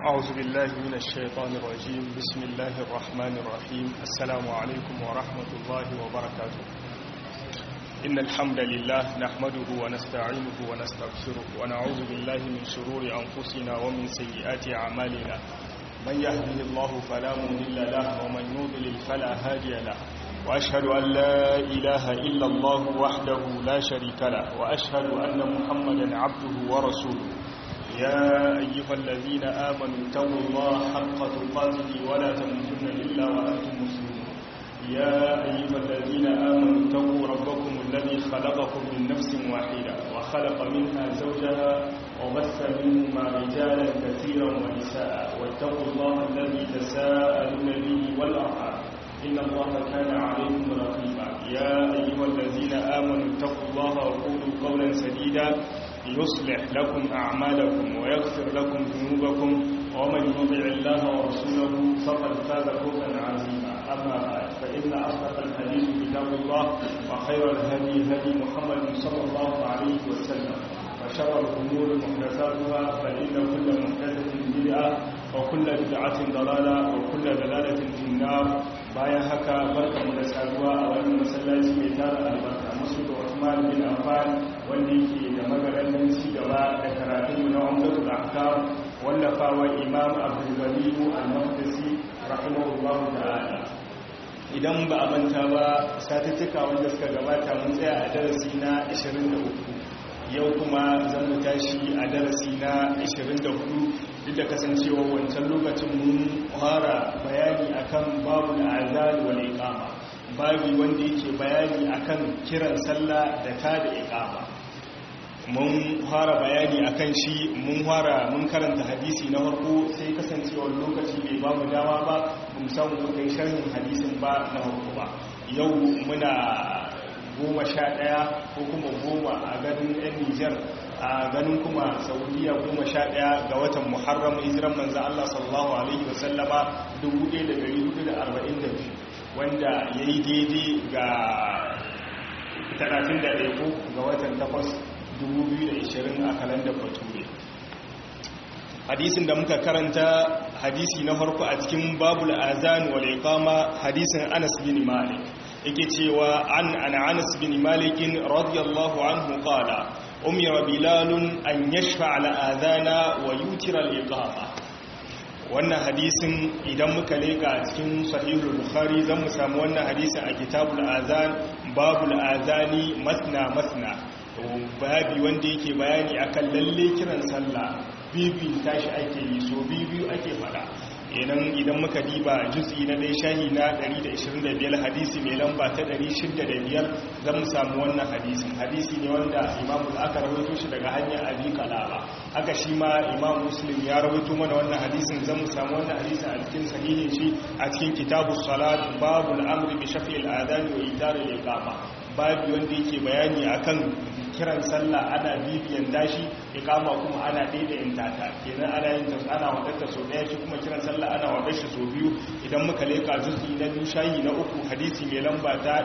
أعوذ بالله من الشيطان الرجيم بسم الله الرحمن الرحيم السلام عليكم ورحمة الله وبركاته إن الحمد لله نحمده ونستعينه ونستغفره ونعوذ بالله من شرور أنفسنا ومن سيئات أعمالنا من يهده الله فلا مضل له ومن يضلل فلا هادي له وأشهد أن لا إله إلا الله وحده لا شريك له وأشهد أن محمدا عبده ورسوله يا أيها الذين آمنوا اتقوا الله حق تقاته ولا تموتن إلا وأنتم مسلمون يا أيها الذين آمنوا اتقوا ربكم الذي خلقكم من نفس واحدة وخلق منها زوجها وبث منهما رجالا كثيرا ونساء واتقوا الله الذي تساءلون به والأرحام إن الله كان عليكم رقيبا يا أيها الذين آمنوا اتقوا الله وقولوا قولا سديدا يصلح لكم أعمالكم ويغفر لكم ذنوبكم ومن يطع الله ورسوله فقد فاز فوزا عظيما أما بعد فإن أصدق الحديث كتاب الله وخير الهدي هدي محمد صلى الله عليه وسلم وشر الأمور محدثاتها فإن كل محدثة بدعة وكل بدعة ضلالة وكل ضلالة في النار bayan haka barka mu da saduwa a wannan masallaci mai tara albarka masu da Usman bin Affan wanda yake da magaran ci gaba da karatun mu na Umdatul Ahkam wallafawa Imam Abdul Ghani Al-Maqdisi rahimahullahu ta'ala idan ba a manta ba satuttuka wanda suka gabata mun tsaya a darasi na 23 yau kuma zan mu tashi a darasi na 24 duk da kasancewa wancan lokacin mun fara bayani akan babu azan wal iqama babi wanda yake bayani akan kiran sallah da ta da iqama mun fara bayani akan shi mun fara mun karanta hadisi na farko sai kasancewa lokaci bai ba mu dama ba mun samu mu kai sharhin hadisin ba na farko ba yau muna goma sha ɗaya ko kuma goma a ganin 'yan nijar a ganin kuma saudiya goma sha ɗaya ga watan muharram hijiran manzan allah sallallahu alaihi wasallama 1442 wanda ya yi daidai ga 31 ko ga watan 8 2020 a kalandar bature hadisin da muka karanta hadisi na farko a cikin babul azan wal iqama hadisin anas bin malik yake cewa an an anas bin malik radiyallahu anhu qala umira bilalun an yashfa ala adana wa yutira al iqama wannan hadisin idan muka leka cikin sahihul bukhari zan mu samu wannan hadisin a kitabul azan babul azani masna masna babi wanda yake bayani akan lalle kiran sallah bibi tashi ake yi so bibiyu ake fada idan idan muka diba juz'i na dai shahi na 125 hadisi mai lamba ta 605 zan mu samu wannan hadisin hadisi ne wanda imamu aka rawaito shi daga hanyar abi kalaba haka shi ma imam muslim ya rawaito mana wannan hadisin zan mu samu wannan hadisin a cikin sahihin shi a cikin kitabus salat babul amri bi shafi'il adhan wa itar al-iqama babu wanda yake bayani akan kiran sallah ana bibiyan dashi ikama kuma ana daidayin tata kenan ana yin ta ana wadatta so daya shi kuma kiran sallah ana wadar shi so biyu idan muka leka juz'i na biyu shayi na uku hadisi mai lamba ta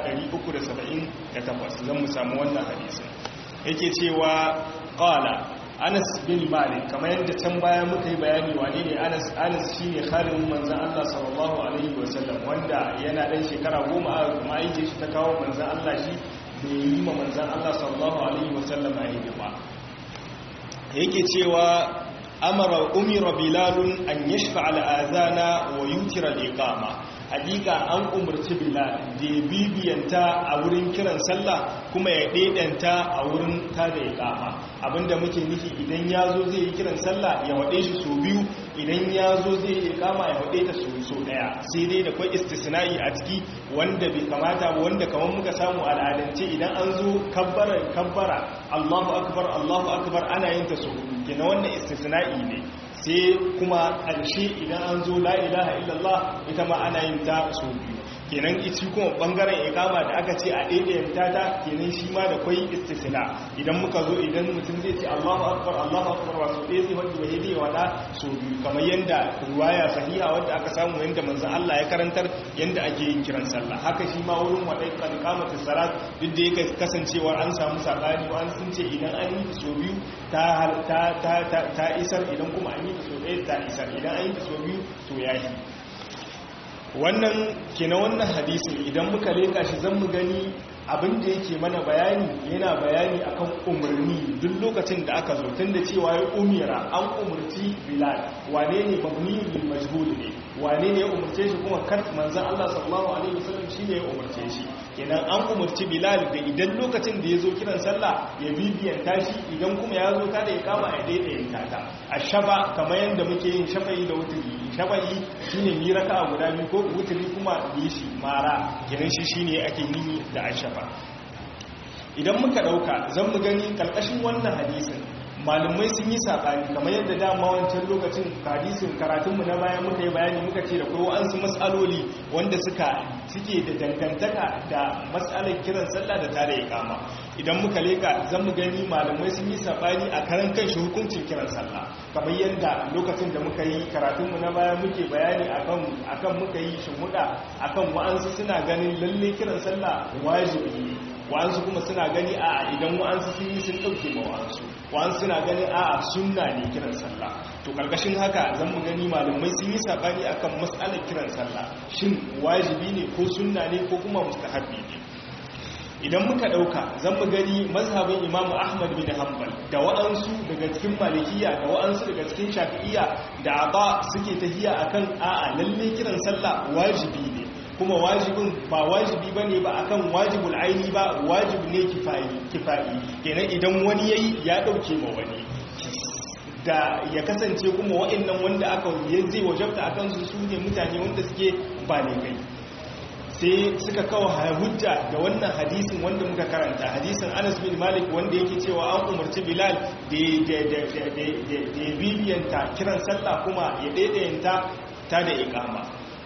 378 zan mu samu wannan hadisin yake cewa qala Anas bin Malik kamar yadda can baya muka yi bayani wane ne Anas Anas shine khalin manzon Allah sallallahu alaihi wasallam wanda yana dan shekara goma a ma'aike shi ta kawo manzon Allah shi da yi ma manzan Allah sallallahu Alaihi wasallam a hidima yake cewa amara umira bilalun an yashfa al'azana wa yutira al'iqama hakika an umarci bilal da ya bibiyanta a wurin kiran sallah kuma ya ɗaiɗanta a wurin tada iqama abinda muke nufi idan ya zo zai yi kiran sallah ya waɗe shi so biyu idan ya zo zai yi iqama ya waɗe ta so so ɗaya sai dai da kwai istisna'i a ciki wanda bai kamata ba wanda kamar muka samu al'adance idan an zo kabbara kabbara Allahu akbar Allahu akbar ana yin ta so kenan wannan istisna'i ne sai kuma ƙarshe idan an zo la ilaha illallah ita ma ana yin ta so biyu kenan ita kuma bangaren ikama da aka ce a ɗaiɗayan tata kenan shi ma da kwai istisna idan muka zo idan mutum zai ce Allahu akbar Allahu akbar wato ɗaya zai wanda bai zai wada so biyu kamar yanda ruwaya sahiha wanda aka samu yanda manzon Allah ya karantar yanda ake yin kiran sallah haka shi ma wurin wadai kan ikamatu salat duk da yake kasancewar an samu sabani wa an sun ce idan an yi so biyu ta ta ta ta isar idan kuma an yi so ɗaya ta isar idan an yi so biyu to yayi wannan kina wannan hadisin idan muka leka shi zan mu gani abin da yake mana bayani yana bayani akan umarni duk lokacin da aka zo tun da cewa ya umira an umarci bilal wane ne mabni bil majhul ne wane ne ya umarce shi kuma kar manzon Allah sallallahu alaihi wasallam shine ya umarce shi kenan an umarci bilal da idan lokacin da ya zo kiran sallah ya bibiyanta shi idan kuma ya zo kada ya kama a daidayin tata ashaba kamar yanda muke yin shafa'i da wuturi shafa'i shine mi raka guda biyu ko wuturi kuma yi shi mara kenan shi shine ake yi da ashaba idan muka dauka zan mu gani karkashin wannan hadisin malumai sun yi saɓani kamar yadda dama wancan lokacin hadisin karatunmu na bayan muka yi bayani muka ce da kai wa'ansu matsaloli wanda suka suke da dangantaka da matsalar kiran sallah da tare ya kama idan muka leka zan mu gani malamai sun yi saɓani a karan kan shi hukuncin kiran sallah kamar yadda lokacin da muka yi karatunmu na baya muke bayani akan akan muka yi shimmuda akan wa'ansu suna ganin lalle kiran sallah wajibi ne wa'ansu kuma suna gani a idan wa'ansu sun yi sun ɗauke ma wa'ansu wa'ansu suna gani a sunna ne kiran sallah to ƙarƙashin haka zan mu gani malamai sun yi saɓani akan matsalar kiran sallah shin wajibi ne ko sunna ne ko kuma mustahabbi ne idan muka ɗauka zan mu gani mazhabin imamu ahmad bin hanbal da wa'ansu daga cikin malikiya da wa'ansu daga cikin shafi'iya da ba suke tahiya akan a'a lalle kiran sallah wajibi ne kuma wajibin ba wajibi bane ba akan wajibul aini ba wajib ne kifayi kifayi kenan idan wani yayi ya dauke ma wani da ya kasance kuma wa'annan wanda aka zai wajabta akan su su ne mutane wanda suke ba ne kai sai suka kawo hujja da wannan hadisin wanda muka karanta hadisin Anas bin Malik wanda yake cewa an umarci Bilal da ya bibiyanta kiran sallah kuma ya daidayanta ta da iqama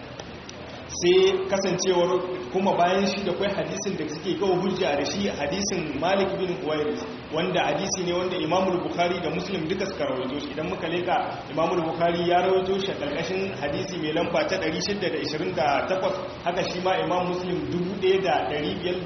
sai kasancewar kuma bayan shi da kwai hadisin da suke kawo hujja da shi hadisin Malik bin Huwairis wanda hadisi ne wanda Imam Bukhari da Muslim duka suka rawaito shi idan muka leka Imam Bukhari ya rawaito shi karkashin hadisi mai lamba ta 628 haka shi ma Imam Muslim 1528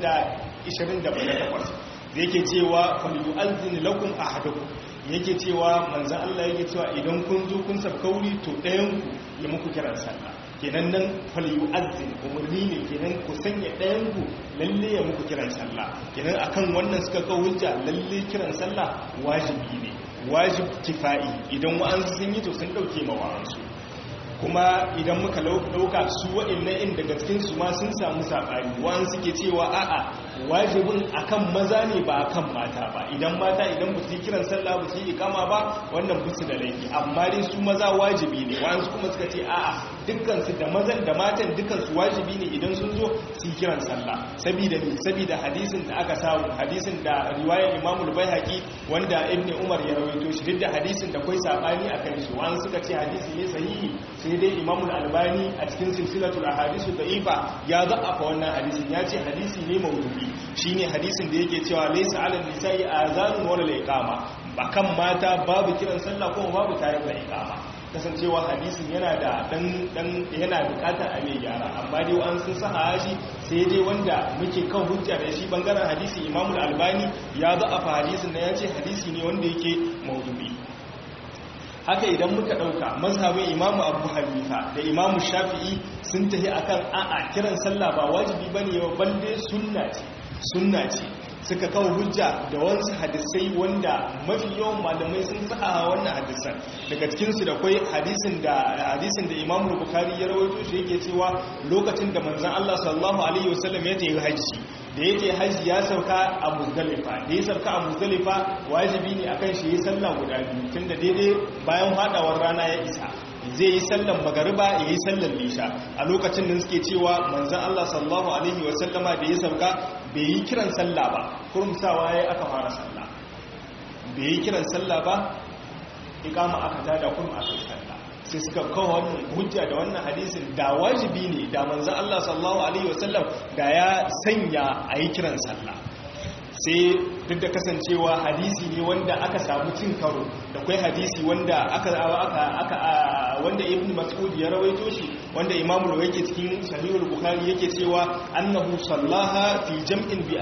da yake cewa falyu'azzin lakum ahadukum yake cewa manzon Allah yake cewa idan kun zo kun sabkauri to ɗayan ku ya muku kiran sallah kenan nan falyu azin umarni ne kenan ku sanya ɗayan ku lalle ya muku kiran sallah kenan akan wannan suka kawo hujja lalle kiran sallah wajibi ne wajib kifa'i idan wa'ansu sun yi to sun dauke ma wa'ansu kuma idan muka dauka su wa'annan in daga cikin su ma sun samu sabani wa'ansu ke cewa a'a wajibin akan maza ne ba akan mata ba idan mata idan ba su yi kiran sallah ba su yi ikama ba wannan bisu da laifi amma dai su maza wajibi ne wa'ansu kuma suka ce a'a dukkansu da mazan da matan dukkansu wajibi ne idan sun zo su yi kiran sallah saboda ne saboda hadisin da aka samu hadisin da riwayar Imam al-Baihaqi wanda Ibn Umar ya rawaito shi duk da hadisin da kai sabani akan shi wa'ansu suka ce hadisi ne sahihi sai dai Imam al-Albani a cikin silsilatul ahadisu da'ifa ya za'afa wannan hadisin ya ce hadisi ne mawdu'i shine hadisin da yake cewa laysa 'ala nisa'i azanun wala iqama akan mata babu kiran sallah kuma babu tare da iqama kasancewa hadisin yana da dan dan yana bukatar a mai gyara amma dai an sun saha shi sai dai wanda muke kan hujja da shi bangaren hadisi Imam al-Albani ya za'afa hadisin da yace hadisi ne wanda yake mawdu'i haka idan muka dauka mazhabin imamu abu hanifa da imamu shafi'i sun tafi akan a'a kiran sallah ba wajibi bane ba balle sunna ce sunna ce suka kawo hujja da wasu hadisai wanda mafi yawan malamai sun sa'a wannan hadisan daga cikinsu da kwai hadisin da hadisin da imamu bukhari ya rawaito shi yake cewa lokacin da manzon Allah sallallahu alaihi wasallam ya tafi haji da yake haji ya sauka a muzdalifa da ya sauka a muzdalifa wajibi ne akan shi yi sallah guda biyu tunda daidai bayan hadawar rana ya isa zai yi sallan magariba ya yi sallan lisha a lokacin da suke cewa manzan Allah sallallahu alaihi wasallama da ya sauka bai yi kiran sallah ba kurumsawa ya aka fara sallah bai yi kiran sallah ba ikama aka tada kurum aka yi sallah sai suka kawo wannan hujja da wannan hadisin da wajibi ne da manzon Allah sallallahu alaihi wasallam da ya sanya a yi kiran sallah sai duk da kasancewa hadisi ne wanda aka samu cin karo da kwai hadisi wanda aka aka wanda ibn mas'ud ya rawaito shi wanda imam al yake cikin sahihul bukhari yake cewa annahu sallaha fi jam'in bi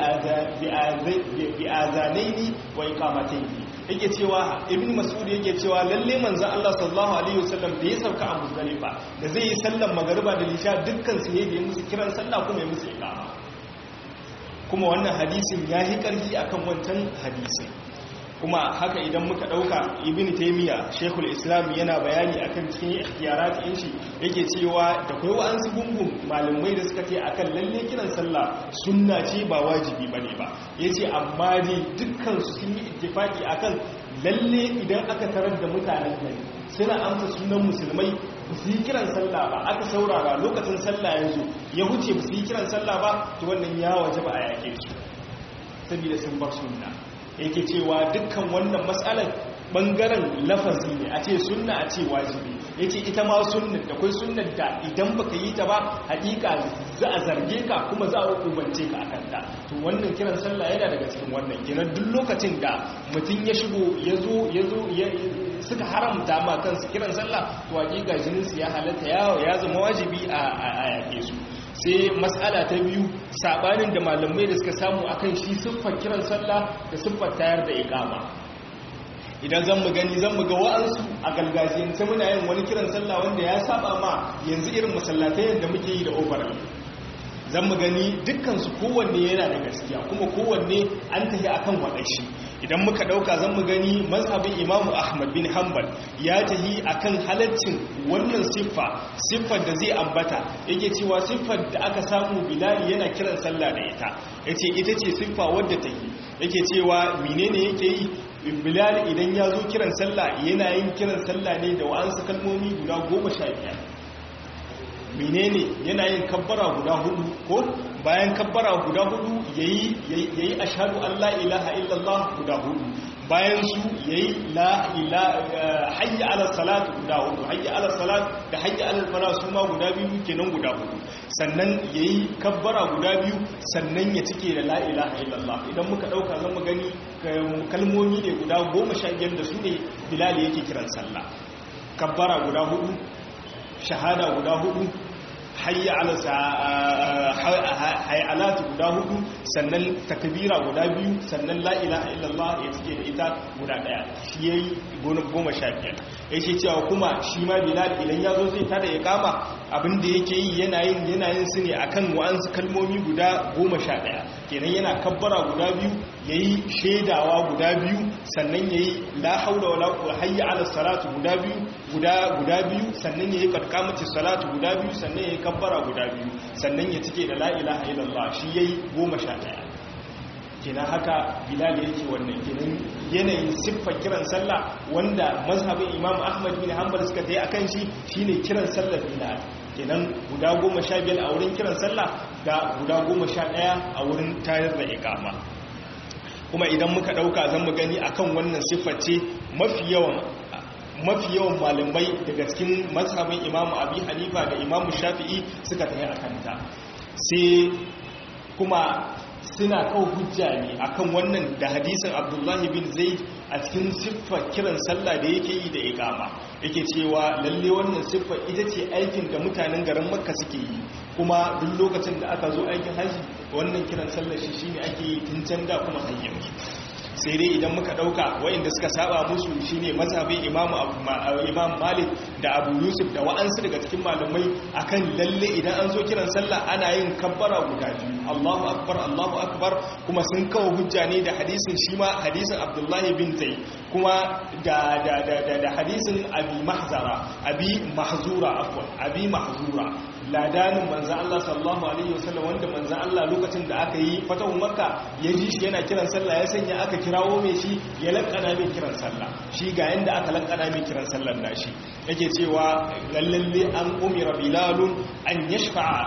bi azanaini wa iqamataini yake cewa ibn mas'ud yake cewa lalle manzon Allah sallallahu alaihi wasallam da ya sauka a muzdalifa da zai yi sallar magariba da lisha dukkan su ne da ya musu kiran sallah kuma ya musu iqama kuma wannan hadisin ya yi ƙarfi akan wancan hadisin kuma haka idan muka ɗauka ibn taimiyya shekul islam yana bayani akan cikin ikhtiyarat ɗin shi yake cewa da kai wa'ansu gungun malamai da suka ce akan lalle kiran sallah sunna ce ba wajibi bane ba yace amma dai dukkan su sun yi ittifaki akan lalle idan aka tarar da mutanen gari suna amsa sunan musulmai ba su yi kiran sallah ba aka saurara lokacin sallah ya zo ya huce ba su yi kiran sallah ba to wannan ya waje ba a yake su saboda sun bar sunna yake cewa dukkan wannan matsalar bangaren lafazi ne a ce sunna a ce wajibi yace ita ma sunnar da kai sunnar da idan baka yi ta ba hakika za a zarge ka kuma za a hukumance ka akan ta to wannan kiran sallah yana daga cikin wannan kenan duk lokacin da mutum ya shigo ya zo ya zo suka haramta ma kansu kiran sallah to hakika jinin su ya halatta yawo ya zama wajibi a yake su sai matsala ta biyu sabanin da malamai da suka samu akan shi siffar kiran sallah da siffar tayar da iqama idan zan mu gani zan mu ga wa'ansu a galgajiyance muna yin wani kiran sallah wanda ya saba ma yanzu irin masallatai yadda muke yi da overall zan mu gani dukkansu kowanne yana da gaskiya kuma kowanne an tafi akan waɗanshi idan muka ɗauka zan mu gani mazhabin imamu ahmad bin hanbal ya tafi akan halaccin wannan siffa siffar da zai ambata yake cewa siffar da aka samu bilali yana kiran sallah da ita yace ita ce siffa wadda take yake cewa menene yake yi bilal idan ya zo kiran sallah yana yin kiran sallah ne da wa'ansu kalmomi guda goma sha biyar menene yana yin kabbara guda hudu ko bayan kabbara guda hudu yayi yayi ashhadu an la ilaha illallah guda hudu bayan su yayi la ilaha hayya ala salat guda hudu hayya ala salat da hayya ala falah su ma guda biyu kenan guda hudu sannan yayi kabbara guda biyu sannan ya cike da la ilaha illallah idan muka dauka zan mu gani kalmomi ne guda 15 da su ne bilal yake kiran sallah kabbara guda hudu shahada guda hudu hayya alatu guda hudu sannan takbira guda biyu sannan la ilaha illallah ya cike da ita guda daya shi yayi goma sha biyar ya ce cewa kuma shi ma bilal idan ya zo zai tada ya kama abinda yake yi yana yin yana yin su ne akan wa'ansu kalmomi guda goma sha daya kenan yana kabbara guda biyu yayi shaidawa guda biyu sannan yayi la haula wala quwwata hayya ala salatu guda biyu guda guda biyu sannan yayi qadqamati salatu guda biyu sannan yayi kabbara guda biyu sannan ya cike da la ilaha illallah shi yayi goma sha daya kenan haka bilal yake wannan kenan yanayin siffar kiran sallah wanda mazhabin imam ahmad bin hanbal suka tayi akan shi shine kiran sallar bilal kenan guda goma sha biyar a wurin kiran sallah da guda goma sha ɗaya a wurin tayar da ikama kuma idan muka ɗauka zan mu gani akan wannan siffar ce mafi yawan mafi yawan malamai daga cikin mazhabin imamu abi hanifa da imamu shafi'i suka tafi a kanta sai kuma suna kawo hujja ne akan wannan da hadisin abdullahi bin zaid a cikin siffar kiran sallah da yake yi da ikama yake cewa lalle wannan siffar ita ce aikin da mutanen garin makka suke yi kuma duk lokacin da aka zo aikin haji wannan kiran sallah shi shine ake yi tun can da kuma hanyar sai dai idan muka dauka wayanda suka saba musu shine mazhabin imam imam malik da abu yusuf da wa'ansu daga cikin malamai akan lalle idan an zo kiran sallah ana yin kabbara guda biyu Allahu akbar Allahu akbar kuma sun kawo hujja ne da hadisin shi ma hadisin abdullahi bin zaid kuma da da da da hadisin abi mahzara abi mahzura afwan abi mahzura ladanin manzan Allah sallallahu Alaihi wasallam wanda manzan Allah lokacin da aka yi fatahun makka ya ji shi yana kiran sallah ya sanya aka kirawo mai shi ya lankana mai kiran sallah shi ga yanda aka lankana mai kiran sallar nashi yake cewa lallalle an umira bilalun an yashfa'a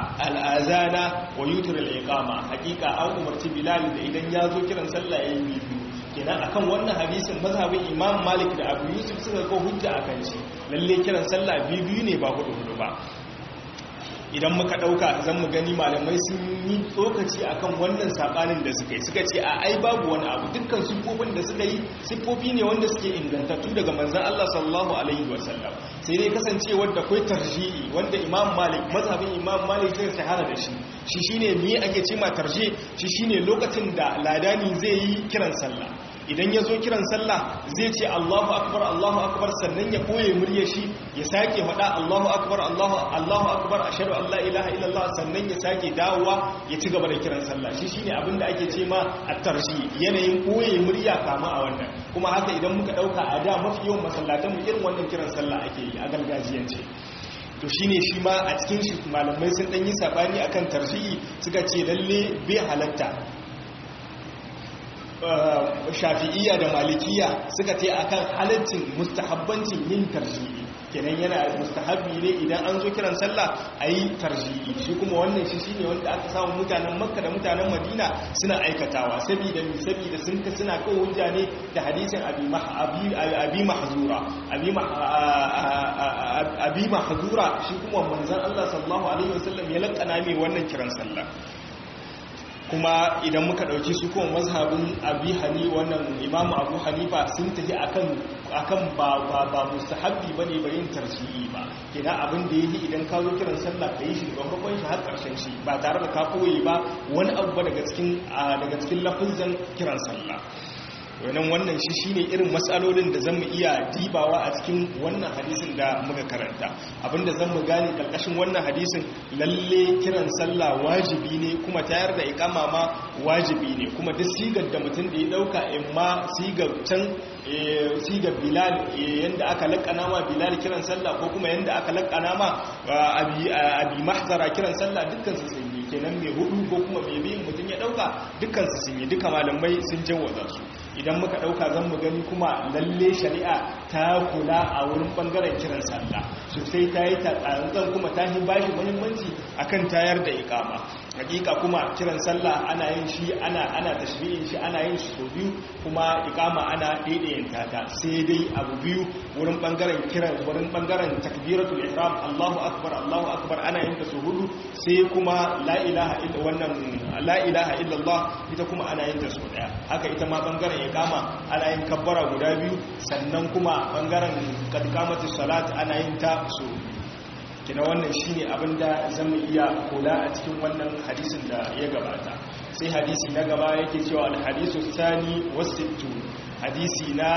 al'azana wa yutur al'iqama hakika an umarci bilal da idan ya zo kiran sallah ya yi biyu kenan akan wannan hadisin mazhabin imam malik da abu yusuf suka ga hujja akan shi lalle kiran sallah biyu biyu ne ba hudu hudu ba idan muka dauka zan mu gani malamai sun yi tsokaci akan wannan sabanin da suka yi suka ce a ai babu wani abu dukkan siffofin da suka yi siffofi ne wanda suke ingantattu daga manzon Allah sallallahu alaihi wasallam sai dai kasance wanda kai tarjihi wanda Imam Malik mazhabin Imam Malik sai shahara da shi shi shine me ake cewa tarji shi shine lokacin da ladani zai yi kiran sallah idan ya zo kiran sallah zai ce Allahu akbar Allahu akbar sannan ya koye murya shi ya sake faɗa Allahu akbar Allahu Allahu akbar ashhadu an la ilaha illallah sannan ya sake dawowa ya ci gaba da kiran sallah shi shine abin da ake ce ma at-tarshi yanayin koye murya kama a wannan kuma haka idan muka dauka a da mafi yawan masallatan mu irin wannan kiran sallah ake yi a gargajiyance to shine shi ma a cikin shi malamai sun dan yi sabani akan tarshi suka ce lalle bai halatta shafi'iyya da malikiya suka ce akan halittin mustahabbancin yin tarji'i kenan yana mustahabbi ne idan an zo kiran sallah a yi tarji'i shi kuma wannan shi shine wanda aka samu mutanen makka da mutanen madina suna aikatawa saboda mi saboda sun ka suna kawo hujja ne da hadisin abi mahzura abi mahzura shi kuma manzon Allah sallallahu alaihi wasallam ya lakana mai wannan kiran sallah kuma idan muka ɗauki su kuma mazhabin abi hani wannan imamu abu hanifa sun tafi akan akan ba ba ba mustahabbi bane ba yin tarjihi ba kina abin da yake idan ka zo kiran sallah ka yi shi daga farkon shi har karshen shi ba tare da ka koyi ba wani abu ba daga cikin daga cikin lafazan kiran sallah wannan wannan shi shine irin matsalolin da zamu iya dibawa a cikin wannan hadisin da muka karanta abinda zamu gane karkashin wannan hadisin lalle kiran sallah wajibi ne kuma tayar da ikama ma wajibi ne kuma duk sigar da mutum da ya dauka imma sigar can sigar bilal yanda aka lakana ma bilal kiran sallah ko kuma yanda aka lakana ma abi abi mahzara kiran sallah dukkan su sun yi kenan mai hudu ko kuma mai biyin mutum ya dauka dukkan su sun yi duka malamai sun jawaza su idan muka ɗauka zan mu gani kuma lalle shari'a ta kula a wurin ɓangaren kiran sallah sosai ta yi tatsarantsar kuma ta yi bashi muhimmanci akan tayar da ikama hakika kuma kiran sallah ana yin shi ana ana tashri'in shi ana yin shi sau biyu kuma ikama ana daidayin ta sai dai abu biyu wurin ɓangaren kiran wurin ɓangaren takbiratul ihram Allahu akbar Allahu akbar ana yin ta sau hudu sai kuma la ilaha illa wannan la ilaha illallah ita kuma ana yin ta sau daya haka ita ma ɓangaren ikama ana yin kabbara guda biyu sannan kuma bangaren kadkamatu salat ana yin ta su kina wannan shine abinda zamu iya kula a cikin wannan hadisin da ya gabata sai hadisi na gaba yake cewa al-hadisu sani wasittu hadisi na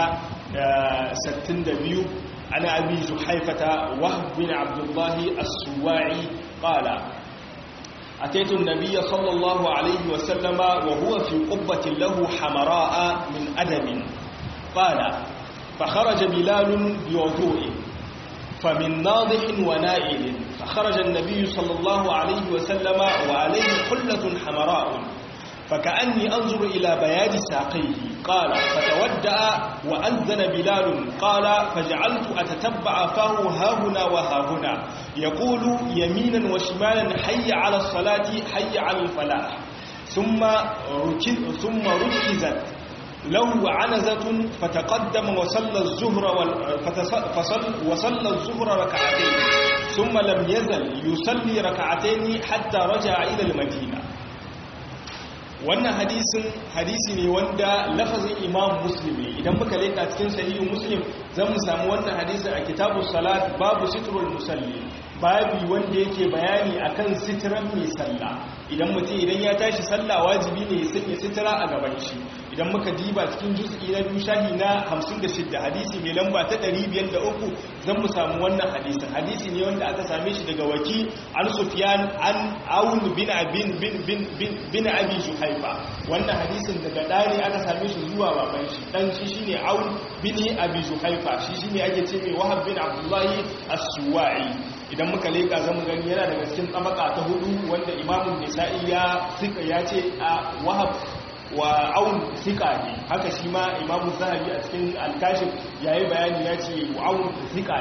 62 ana abi zuhaifata wahb bin abdullah as-suwa'i qala أتيت النبي صلى الله عليه وسلم وهو في قبة له حمراء من أدم قال فخرج بلال بوضوء فمن ناضح ونائل فخرج النبي صلى الله عليه وسلم وعليه حلة حمراء فكأني أنظر إلى بياد ساقيه قال فتودأ وأذن بلال قال فجعلت أتتبع فاه هاهنا وهاهنا يقول يمينا وشمالا حي على الصلاة حي على الفلاح ثم ركز ثم ركزت له عنزة فتقدم وصلى الظهر فصل وصلى الظهر ركعتين ثم لم يزل يصلي ركعتين حتى رجع إلى المدينة wannan hadisin hadisi ne wanda lafazin imam muslim ne idan muka leka cikin sahihin muslim zan mu samu wannan hadisin a kitabun salat babu sitrul musalli babi wanda yake bayani akan sitiran mai sallah idan mutum idan ya tashi sallah wajibi ne ya sanya sitira a gaban shi idan muka diba cikin juz'i na biyu shahi na 56 hadisi mai lamba ta 503 zan mu samu wannan hadisin hadisi ne wanda aka same shi daga waki an sufyan an aun bin abin bin bin bin bin abi juhaifa wannan hadisin daga dani aka same shi zuwa baban shi dan shi shine aun bin abi juhaifa shi shine ake ce mai wahab bin abdullahi as-suwa'i idan muka leka zamu gani yana daga cikin tabaka ta hudu wanda imamun nisa'i ya sika ya ce a wahab wa aun sika ne haka shi ma imamu zahabi a cikin alkashif ya yi bayani ya ce aun sika ne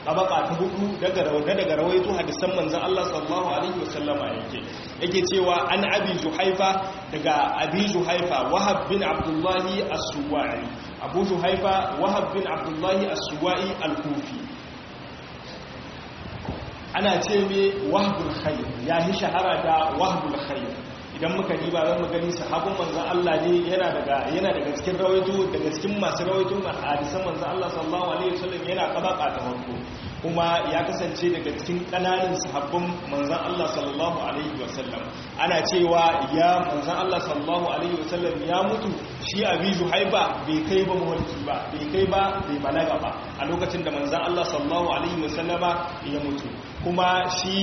tabaka ta hudu daga rawana daga rawaito hadisan manzon Allah sallallahu alaihi wasallama yake yake cewa an abi juhaifa daga abi juhaifa wahab bin abdullahi as-suwa'i abu juhaifa wahab bin abdullahi as-suwa'i al-kufi ana ce me wahbul khair ya yi shahara da wahbul khair idan muka diba zan mu gani sahabban manzon Allah ne yana daga yana daga cikin rawaito daga cikin masu rawaito hadisan manzon Allah sallallahu alaihi wasallam yana kabaka ta farko kuma ya kasance daga cikin kananan sahabban manzon Allah sallallahu alaihi wasallam ana cewa ya manzon Allah sallallahu alaihi wasallam ya mutu shi abi juhaiba bai kai ba mulki ba bai kai ba bai balaga ba a lokacin da manzon Allah sallallahu alaihi wasallama ya mutu kuma shi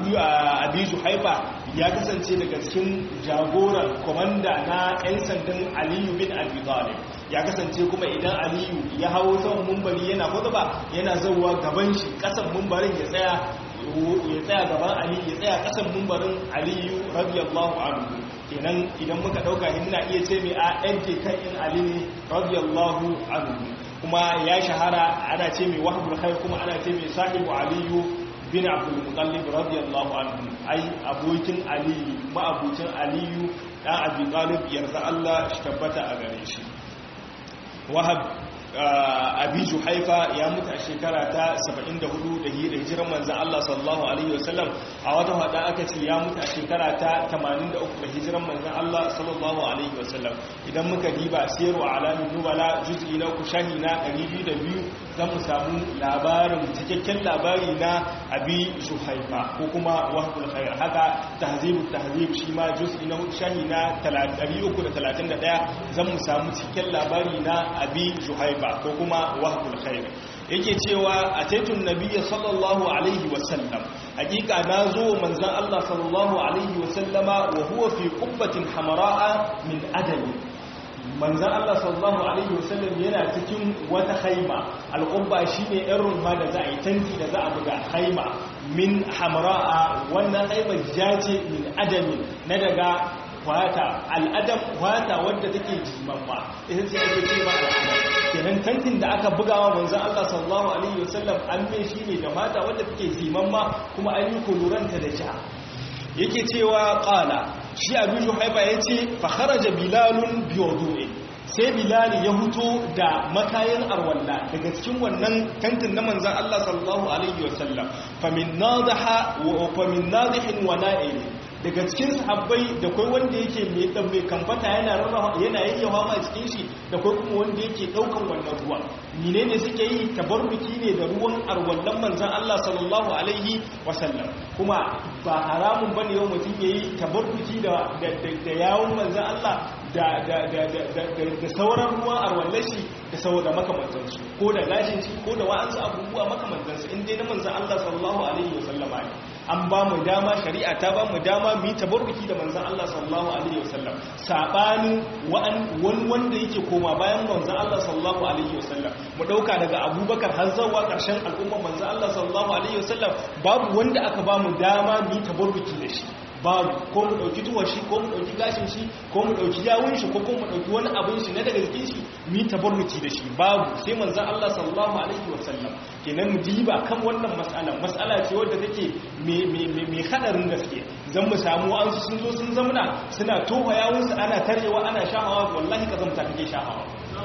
abi juhaiba ya kasance daga cikin jagoran komanda na 'yan sandan aliyu bin abi talib ya kasance kuma idan aliyu ya hawo saman mumbari yana ba yana zauwa gaban shi kasan mumbarin ya tsaya ya tsaya gaban aliyu ya tsaya kasan mumbarin aliyu radiyallahu anhu kenan idan muka dauka ina iya ce mai a yanke kan in ali ne radiyallahu anhu kuma ya shahara ana ce mai wahabul khair kuma ana ce mai sahibu aliyu bin abdul mutallib radiyallahu anhu ai abokin aliyu ma'abucin aliyu dan abi talib yarda Allah shi tabbata a gare shi wahab abi juhaifa ya mutu a shekara ta 74 da hijiran manzan Allah sallallahu alaihi wasallam a wata hada aka ce ya mutu a shekara ta 83 da hijiran manzan Allah sallallahu alaihi wasallam idan muka diba siyarwa alamin nubala juz'i na uku shahi na 202 zan mu samu labarin cikakken labari na abi juhaifa ko kuma wahbul khair haka tahzibut tahzib shi ma juz'i na uku shahi na 331 zan mu samu cikakken labari na abi juhaifa ba ko kuma wahbul khair yake cewa a taitun nabiyyi sallallahu alaihi wasallam hakika nazo manzon Allah sallallahu alaihi wasallama wa huwa fi qubbatin hamra'a min adami manzon Allah sallallahu alaihi wasallam yana cikin wata haima alqubba shine ɗan rumfa da za a yi tanti da za a buga haima min hamra'a wannan haima jace min adami na daga wata al'adam wata wadda take jimamma ita ce ake ce ma al'adam kenan tantin da aka bugawa manzon Allah sallallahu alaihi wasallam an mai shi ne da mata wadda take jimamma kuma an yi kuluranta da ja yake cewa qala shi abu juhaiba yace fa kharaja bilalun biwudu'i sai bilal ya huto da makayin arwalla daga cikin wannan tantin na manzon Allah sallallahu alaihi wasallam famin nadaha wa famin nadihin wa na'il daga cikin sahabbai da kai wanda yake mai dan mai kamfata yana rarrawa yana yayyawa ma cikin shi da kai kuma wanda yake daukan wannan ruwa menene suke yi tabarruki ne da ruwan arwallan manzon Allah sallallahu alaihi wasallam kuma ba haramun bane yau mutum yayi tabarruki da da yawun manzon Allah da da da da sauran ruwa arwallashi da saboda makamantansu ko da gashin shi ko da wa'ansu abubuwa makamantansu in dai na manzon Allah sallallahu alaihi wasallama ne an ba mu dama shari'a ta ba mu dama mu yi tabarruki da manzan Allah sallallahu alaihi wasallam sabanin wani wanda yake koma bayan manzan Allah sallallahu alaihi wasallam mu dauka daga Abubakar har zuwa karshen al'ummar manzan Allah sallallahu alaihi wasallam babu wanda aka ba mu dama mu yi tabarruki da shi babu ko mu dauki tuwar shi ko mu dauki gashin shi ko mu dauki yawun shi ko kuma mu dauki wani abin shi na daga jikin shi mu yi tabarruki da shi babu sai manzon Allah sallallahu alaihi wasallam kenan mu diba kan wannan mas'ala mas'ala ce wadda take me me me hadarin gaske zan mu samu an sun zo sun zamna suna tofa yawun su ana tarewa ana shahawa wallahi kazamta kake shahawa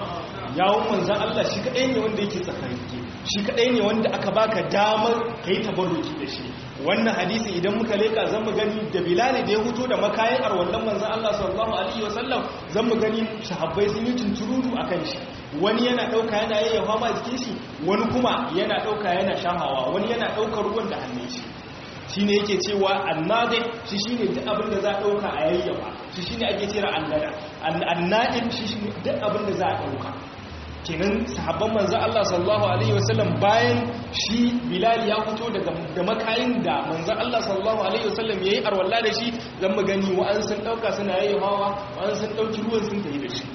yawun manzon Allah shi kadai ne wanda yake tsakarike shi kadai ne wanda aka baka damar kai tabarruki da shi wannan hadisi idan muka leka zan mu gani da bilal da ya huto da makayin arwallan manzon Allah sallallahu alaihi wasallam zan mu gani sahabbai sun yi tunturudu akan shi wani yana dauka yana yayyafa ma jikin shi wani kuma yana dauka yana shahawa wani yana daukar ruwan da hannun shi shine yake cewa annadi shi shine duk abin da za a dauka a yayyafa shi shine ake cewa annada annadim shi shine duk abin da za a dauka kenan sahabban manzan Allah sallallahu Alaihi wasallam bayan shi bilal ya fito da makayin da manzan Allah sallallahu Alaihi wasallam ya yi arwallah da shi zan mu gani wa'an sun ɗauka suna yi hawa wa'an sun ɗauki ruwan sun tafi da shi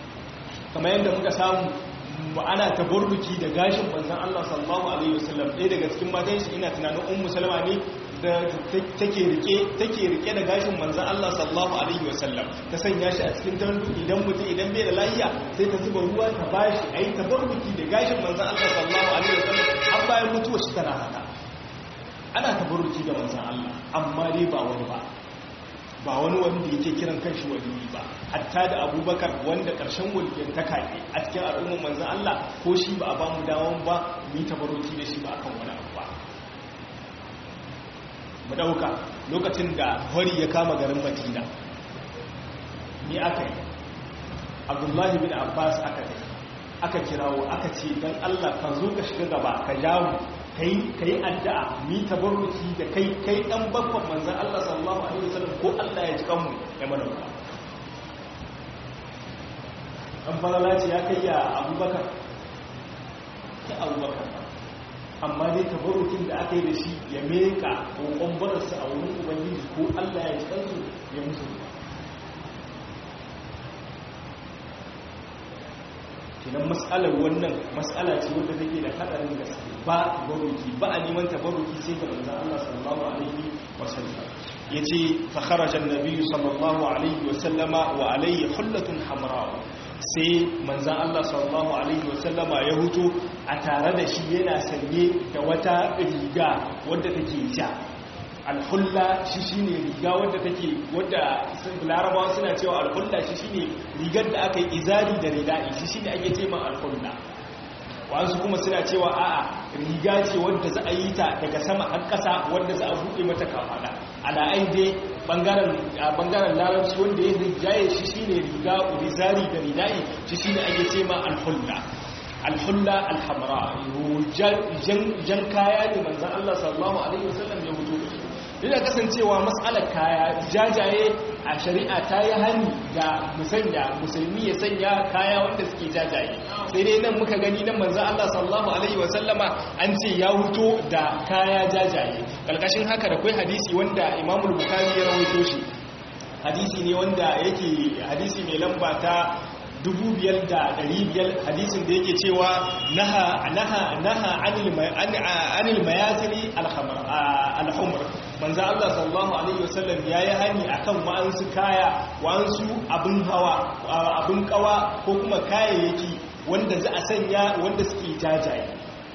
kamar yadda muka samu ana tabarruki da gashin manzan Allah sallallahu Alaihi wasallam ɗaya daga cikin matan shi ina tunanin ummu salama ne take rike take rike da gashin manzon Allah sallallahu alaihi wasallam ta sanya shi a cikin tandu idan mutum idan bai da lafiya sai ta zuba ruwa ta bashi ayi tabarruki da gashin manzon Allah sallallahu alaihi wasallam har bayan mutuwar shi tana haka ana tabarruki da manzon Allah amma dai ba wani ba ba wani wanda yake kiran kanshi waliyi ba hatta da abubakar wanda karshen waliyan ta kaɗe a cikin al'ummar manzan Allah ko shi ba a ba mu dawon ba mu yi tabaroki da shi ba akan wani abu ba mu ɗauka lokacin da hori ya kama garin madina ni aka yi abdullahi bin abbas aka yi aka kirawo aka ce don allah ka zo ka shiga gaba ka jawo ka yi addu'a mi tabarruki da kai kai ɗan babban manzan Allah sallallahu Alaihi wasallam ko Allah ya ji kanmu ya mana ba ɗan farala ce ya kai ya abubakar ya abubakar amma dai tabarrukin da aka yi da shi ya meka kokon bararsa a wurin ubangiji ko Allah ya ji kansu ya musu ba kinan matsalar wannan matsala ce wadda take da hadarin gaske ba baruki ba a neman tabaruki sai ga manzon Allah sallallahu alaihi wasallam yace fa kharaja an-nabiy sallallahu alaihi wasallama wa alayhi hullatun hamra sai manzon Allah sallallahu alaihi wasallama ya huto a tare da shi yana sanye da wata riga wadda take ja alhulla shi shine riga wadda take wadda larabawa suna cewa alhulla shi shine rigar da aka yi izari da ridai shi shine ake ce ma alhulla wasu kuma suna cewa a'a riga ce wadda za a yi ta daga sama har ƙasa wadda za a buɗe mata kafada ala'ai dai bangaren larabci wanda ya rigaye shi shine riga izari da ridai shi shine ake ce ma alhulla alhulla alhamra jan kaya ne manzan Allah sallallahu alaihi wasallam ya hutu da su yana kasancewa matsalar kaya jajaye a shari'a ta yi hannu ga musanya musulmi ya sanya kaya wanda suke jajaye sai dai nan muka gani nan manzan Allah sallallahu alaihi wasallama an ce ya huto da kaya jajaye ƙarƙashin haka da kwai hadisi wanda imamul bukari ya rawaito shi hadisi ne wanda yake hadisi mai lamba ta biyar hadisin da yake cewa naha naha naha anil mayasiri alhumr manzo Allah sallallahu alaihi wasallam yayi hani akan wa'ansu kaya wa'ansu abin hawa abin kawa ko kuma kayayyaki wanda za a sanya wanda suke jajaye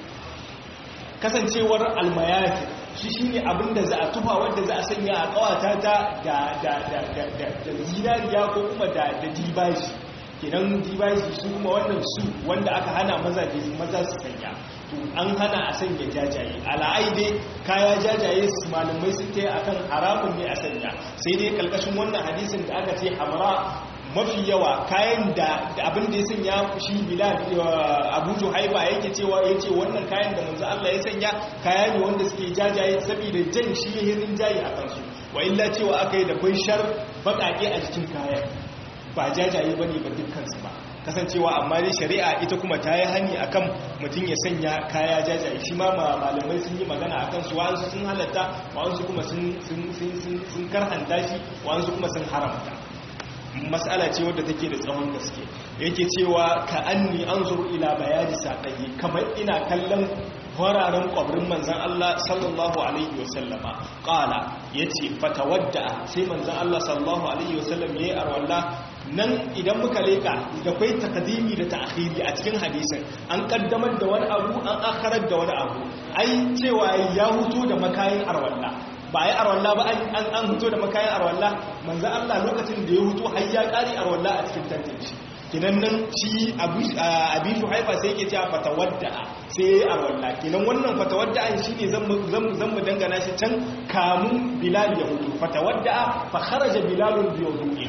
kasancewar almayasir shi shine abin da za a tufa wanda za a sanya a kawata ta da da da da zinariya ko kuma da da dibashi kenan dibashi su kuma wannan su wanda aka hana maza maza su sanya to an hana a sanya jajaye ala'ai dai kaya jajaye su malamai sun ta akan haramun ne a sanya sai dai kalkashin wannan hadisin da aka ce hamra mafi yawa kayan da abin da ya sanya shi bilal abu juhaiba yake cewa ya ce wannan kayan da manzo Allah ya sanya kaya ne wanda suke jajaye saboda jan shi ya hirin jayi a kansu wa illa cewa aka yi da shar baƙaƙe a jikin kayan ba jajaye bane ba dukkansu ba kasancewa amma dai shari'a ita kuma ta yi hani akan mutum ya sanya kaya jajaye shi ma malamai sun yi magana akan su wa'ansu sun halatta wa'ansu kuma sun karhanta shi wa'ansu kuma sun haramta matsala ce wadda take da tsawon gaske yake cewa ka anni anzuru ila bayani saƙayi kamar ina kallon fararen ƙwabrin manzan Allah sallallahu Alaihi wasallama ƙala ya ce fatawadda sai manzan Allah sallallahu Alaihi wasallam ya yi arwalla nan idan muka leka da kwai takadimi da ta'khiri a cikin hadisin an kaddamar da wani abu an akharar da wani abu ai cewa ya huto da makayin arwalla ba yi arwalla ba an huto da makayin arwalla manzan Allah lokacin da ya huto har ya ƙari arwalla a cikin tantance kinan nan shi abin shuhaifa sai yake cewa fatawadda sai ya yi arwalla kinan wannan fatawadda an shi ne zan mu dangana shi can kamun bilal ya hutu fatawadda fa kharaja bilalun bi wudu'i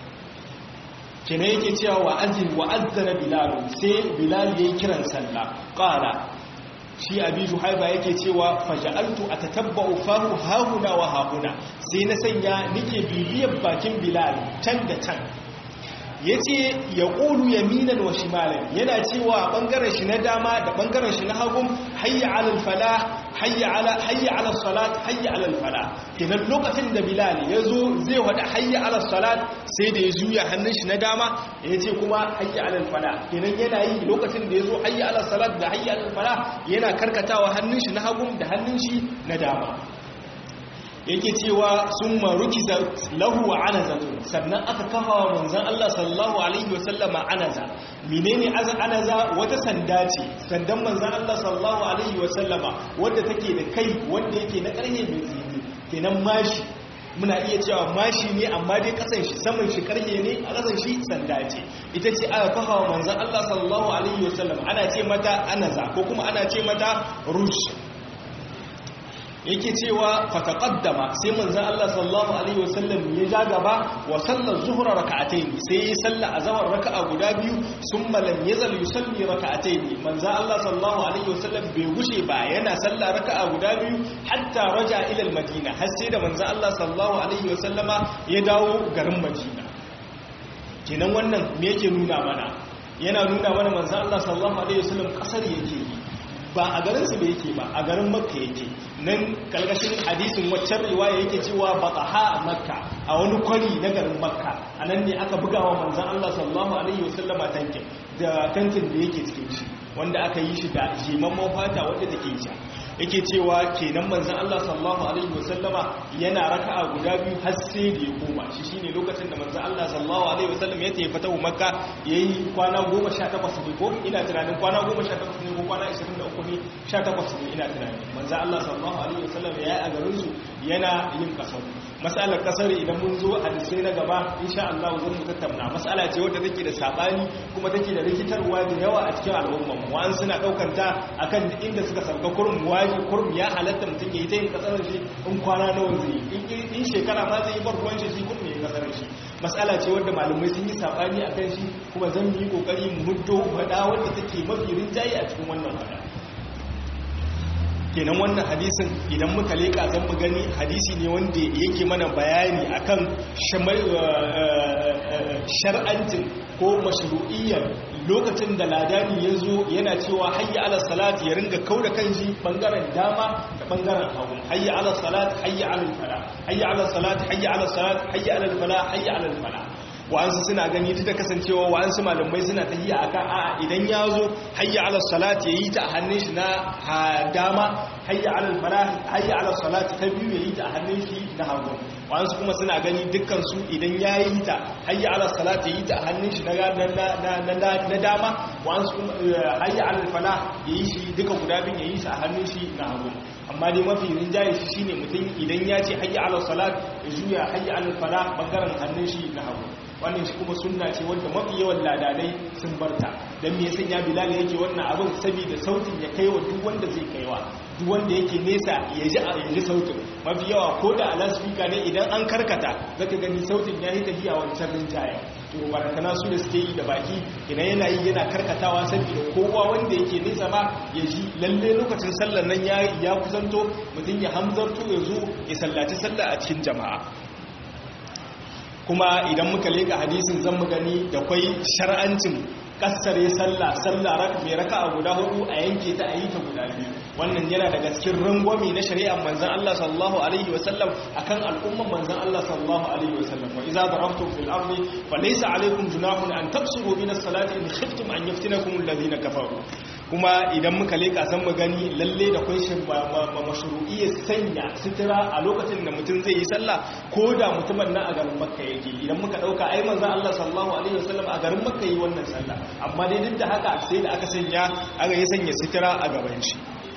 kinan yake cewa wa azin wa azzana bilal sai bilal yayi kiran sallah qala shi abi shuhaiba yake cewa faja'altu atatabba'u fahu hahuna wa hahuna sai na sanya nike bibiyar bakin bilal can da can ya ce ya ƙulu yaminan wa shimalan yana cewa ɓangaren shi na dama da ɓangaren shi na hagun hayya alal fala hayya alal salat hayya alal fala kenan lokacin da bilal ya zo zai wada hayya alal salat sai da ya juya hannun shi na dama ya ce kuma hayya alal fala kenan yana yi lokacin da ya zo hayya alal salat da hayya alal fala yana karkatawa hannun shi na hagun da hannun shi na dama yake cewa sun maruki lahu wa anazatun sannan aka kafa wa manzan Allah sallallahu alaihi wasallama anaza menene anaza wata sanda ce sandan manzan Allah sallallahu alaihi wasallama wadda take da kai wanda yake na karhe mai tsini kenan mashi muna iya cewa mashi ne amma dai kasan shi saman shi karhe ne a kasan shi sanda ce ita ce aka kafa wa manzan Allah sallallahu alaihi wasallam ana ce mata anaza ko kuma ana ce mata rush yake cewa fataqaddama sai manzon Allah sallallahu alaihi wasallam ya ja gaba wa sallar zuhra rak'atayn sai ya salla azhar raka'a guda biyu summa lam yazal yusalli rak'atayn manzon Allah sallallahu alaihi wasallam bai gushe ba yana salla raka'a guda biyu hatta raja ila al-madina har sai da manzon Allah sallallahu alaihi wasallama ya dawo garin Madina kenan wannan me yake nuna mana yana nuna mana manzon Allah sallallahu alaihi wasallam kasar yake yi ba a garinsu da yake ba a garin makka yake nan kalgashin hadisin waccan riwaya yake cewa bataha a makka a wani kwari na garin makka a nan ne aka buga wa manzan Allah sallallahu alaihi wasallama tankin da tankin da yake cikin shi wanda aka yi shi da jimamman fata wadda take sha yake cewa kenan manzan Allah sallallahu alaihi wasallama yana raka'a guda biyu har sai da ya koma shi shine lokacin da manzan Allah sallallahu alaihi wasallam ya tafi fatahu makka yayi kwana 18 ne ko ina tunanin kwana 18 ne ko kwana 23 ne 18 ne ina tunanin manzan Allah sallallahu alaihi wasallam ya yi a garin su yana yin kasar masalar kasar idan mun zo a disai na gaba insha Allah zan mu tattauna masala ce wadda take da sabani kuma take da rikitarwa da yawa a cikin al'umma mu wa'an suna daukar ta akan inda suka sauka kurum waji kurum ya halatta mutum ya yi ta yin kasar shi in kwana nawa zai in shekara ma zai yi bar ruwan shi shi kurum ya kasar shi masala ce wadda malamai sun yi sabani akan shi kuma zan yi kokari mu huddo fada wadda take mafi rinjaye a cikin wannan fada kenan wannan hadisin idan muka leka zan mu gani hadisi ne wanda yake mana bayani akan shar'ancin ko mashru'iyyar lokacin da ladani ya zo yana cewa hayya ala salat ya ringa kauda kanshi bangaren dama da bangaren hagu hayya ala salat hayya ala fala hayya ala salat hayya ala salat hayya ala fala hayya ala fala wa'ansu suna gani duk da kasancewa wa'ansu malamai suna tahiya akan a'a idan ya zo hayya ala salat ya yi ta a hannun shi na dama hayya ala falah hayya ala salat ta biyu ya yi ta a hannun shi na hagu wa'ansu kuma suna gani dukkan su idan ya yi ta hayya ala salat ya yi ta a hannun shi na dama wa'ansu kuma hayya ala falah ya yi shi duka guda bin ya yi shi a hannun shi na hagu amma dai mafi rinjaye shi shine mutum idan ya ce hayya ala salat ya juya hayya ala falah bangaren hannun shi na hagu wannan shi kuma sunna ce wanda mafi yawan ladanai sun barta don me yasan ya bilal yake wannan abin saboda sautin ya kaiwa duk wanda zai kaiwa duk wanda yake nesa ya ji a yanzu sautin mafi yawa ko da a lasfika ne idan an karkata zaka gani sautin ya yi tafiya wancan rinjaye to barakana su da suke yi da baki idan yana yi yana karkatawa saboda kowa wanda yake nesa ma ya ji lalle lokacin sallar nan ya kusanto mutum ya hamzarto ya zo ya sallaci sallah a cikin jama'a kuma idan muka leka hadisin zan mu gani da kwai shar'ancin kassare sallah sallah mai raka a guda hudu a yanke ta a yi ta guda biyu wannan yana daga cikin rangwami na shari'ar manzan Allah sallallahu alaihi wasallam akan al'umman manzan Allah sallallahu alaihi wasallam wa idza darabtum fil ardi falaysa alaykum junahun an taqsuru min as-salati in khiftum an yaftinakum alladhina kafaru kuma idan muka leka san mu gani lalle da kun shi mashru'iyya sanya sitira a lokacin da mutum zai yi sallah ko da mutumin nan a garin makka yake idan muka dauka ai manzan Allah sallallahu alaihi wasallam a garin makka yi wannan sallah amma dai duk da haka sai da aka sanya aka yi sanya sitira a gaban shi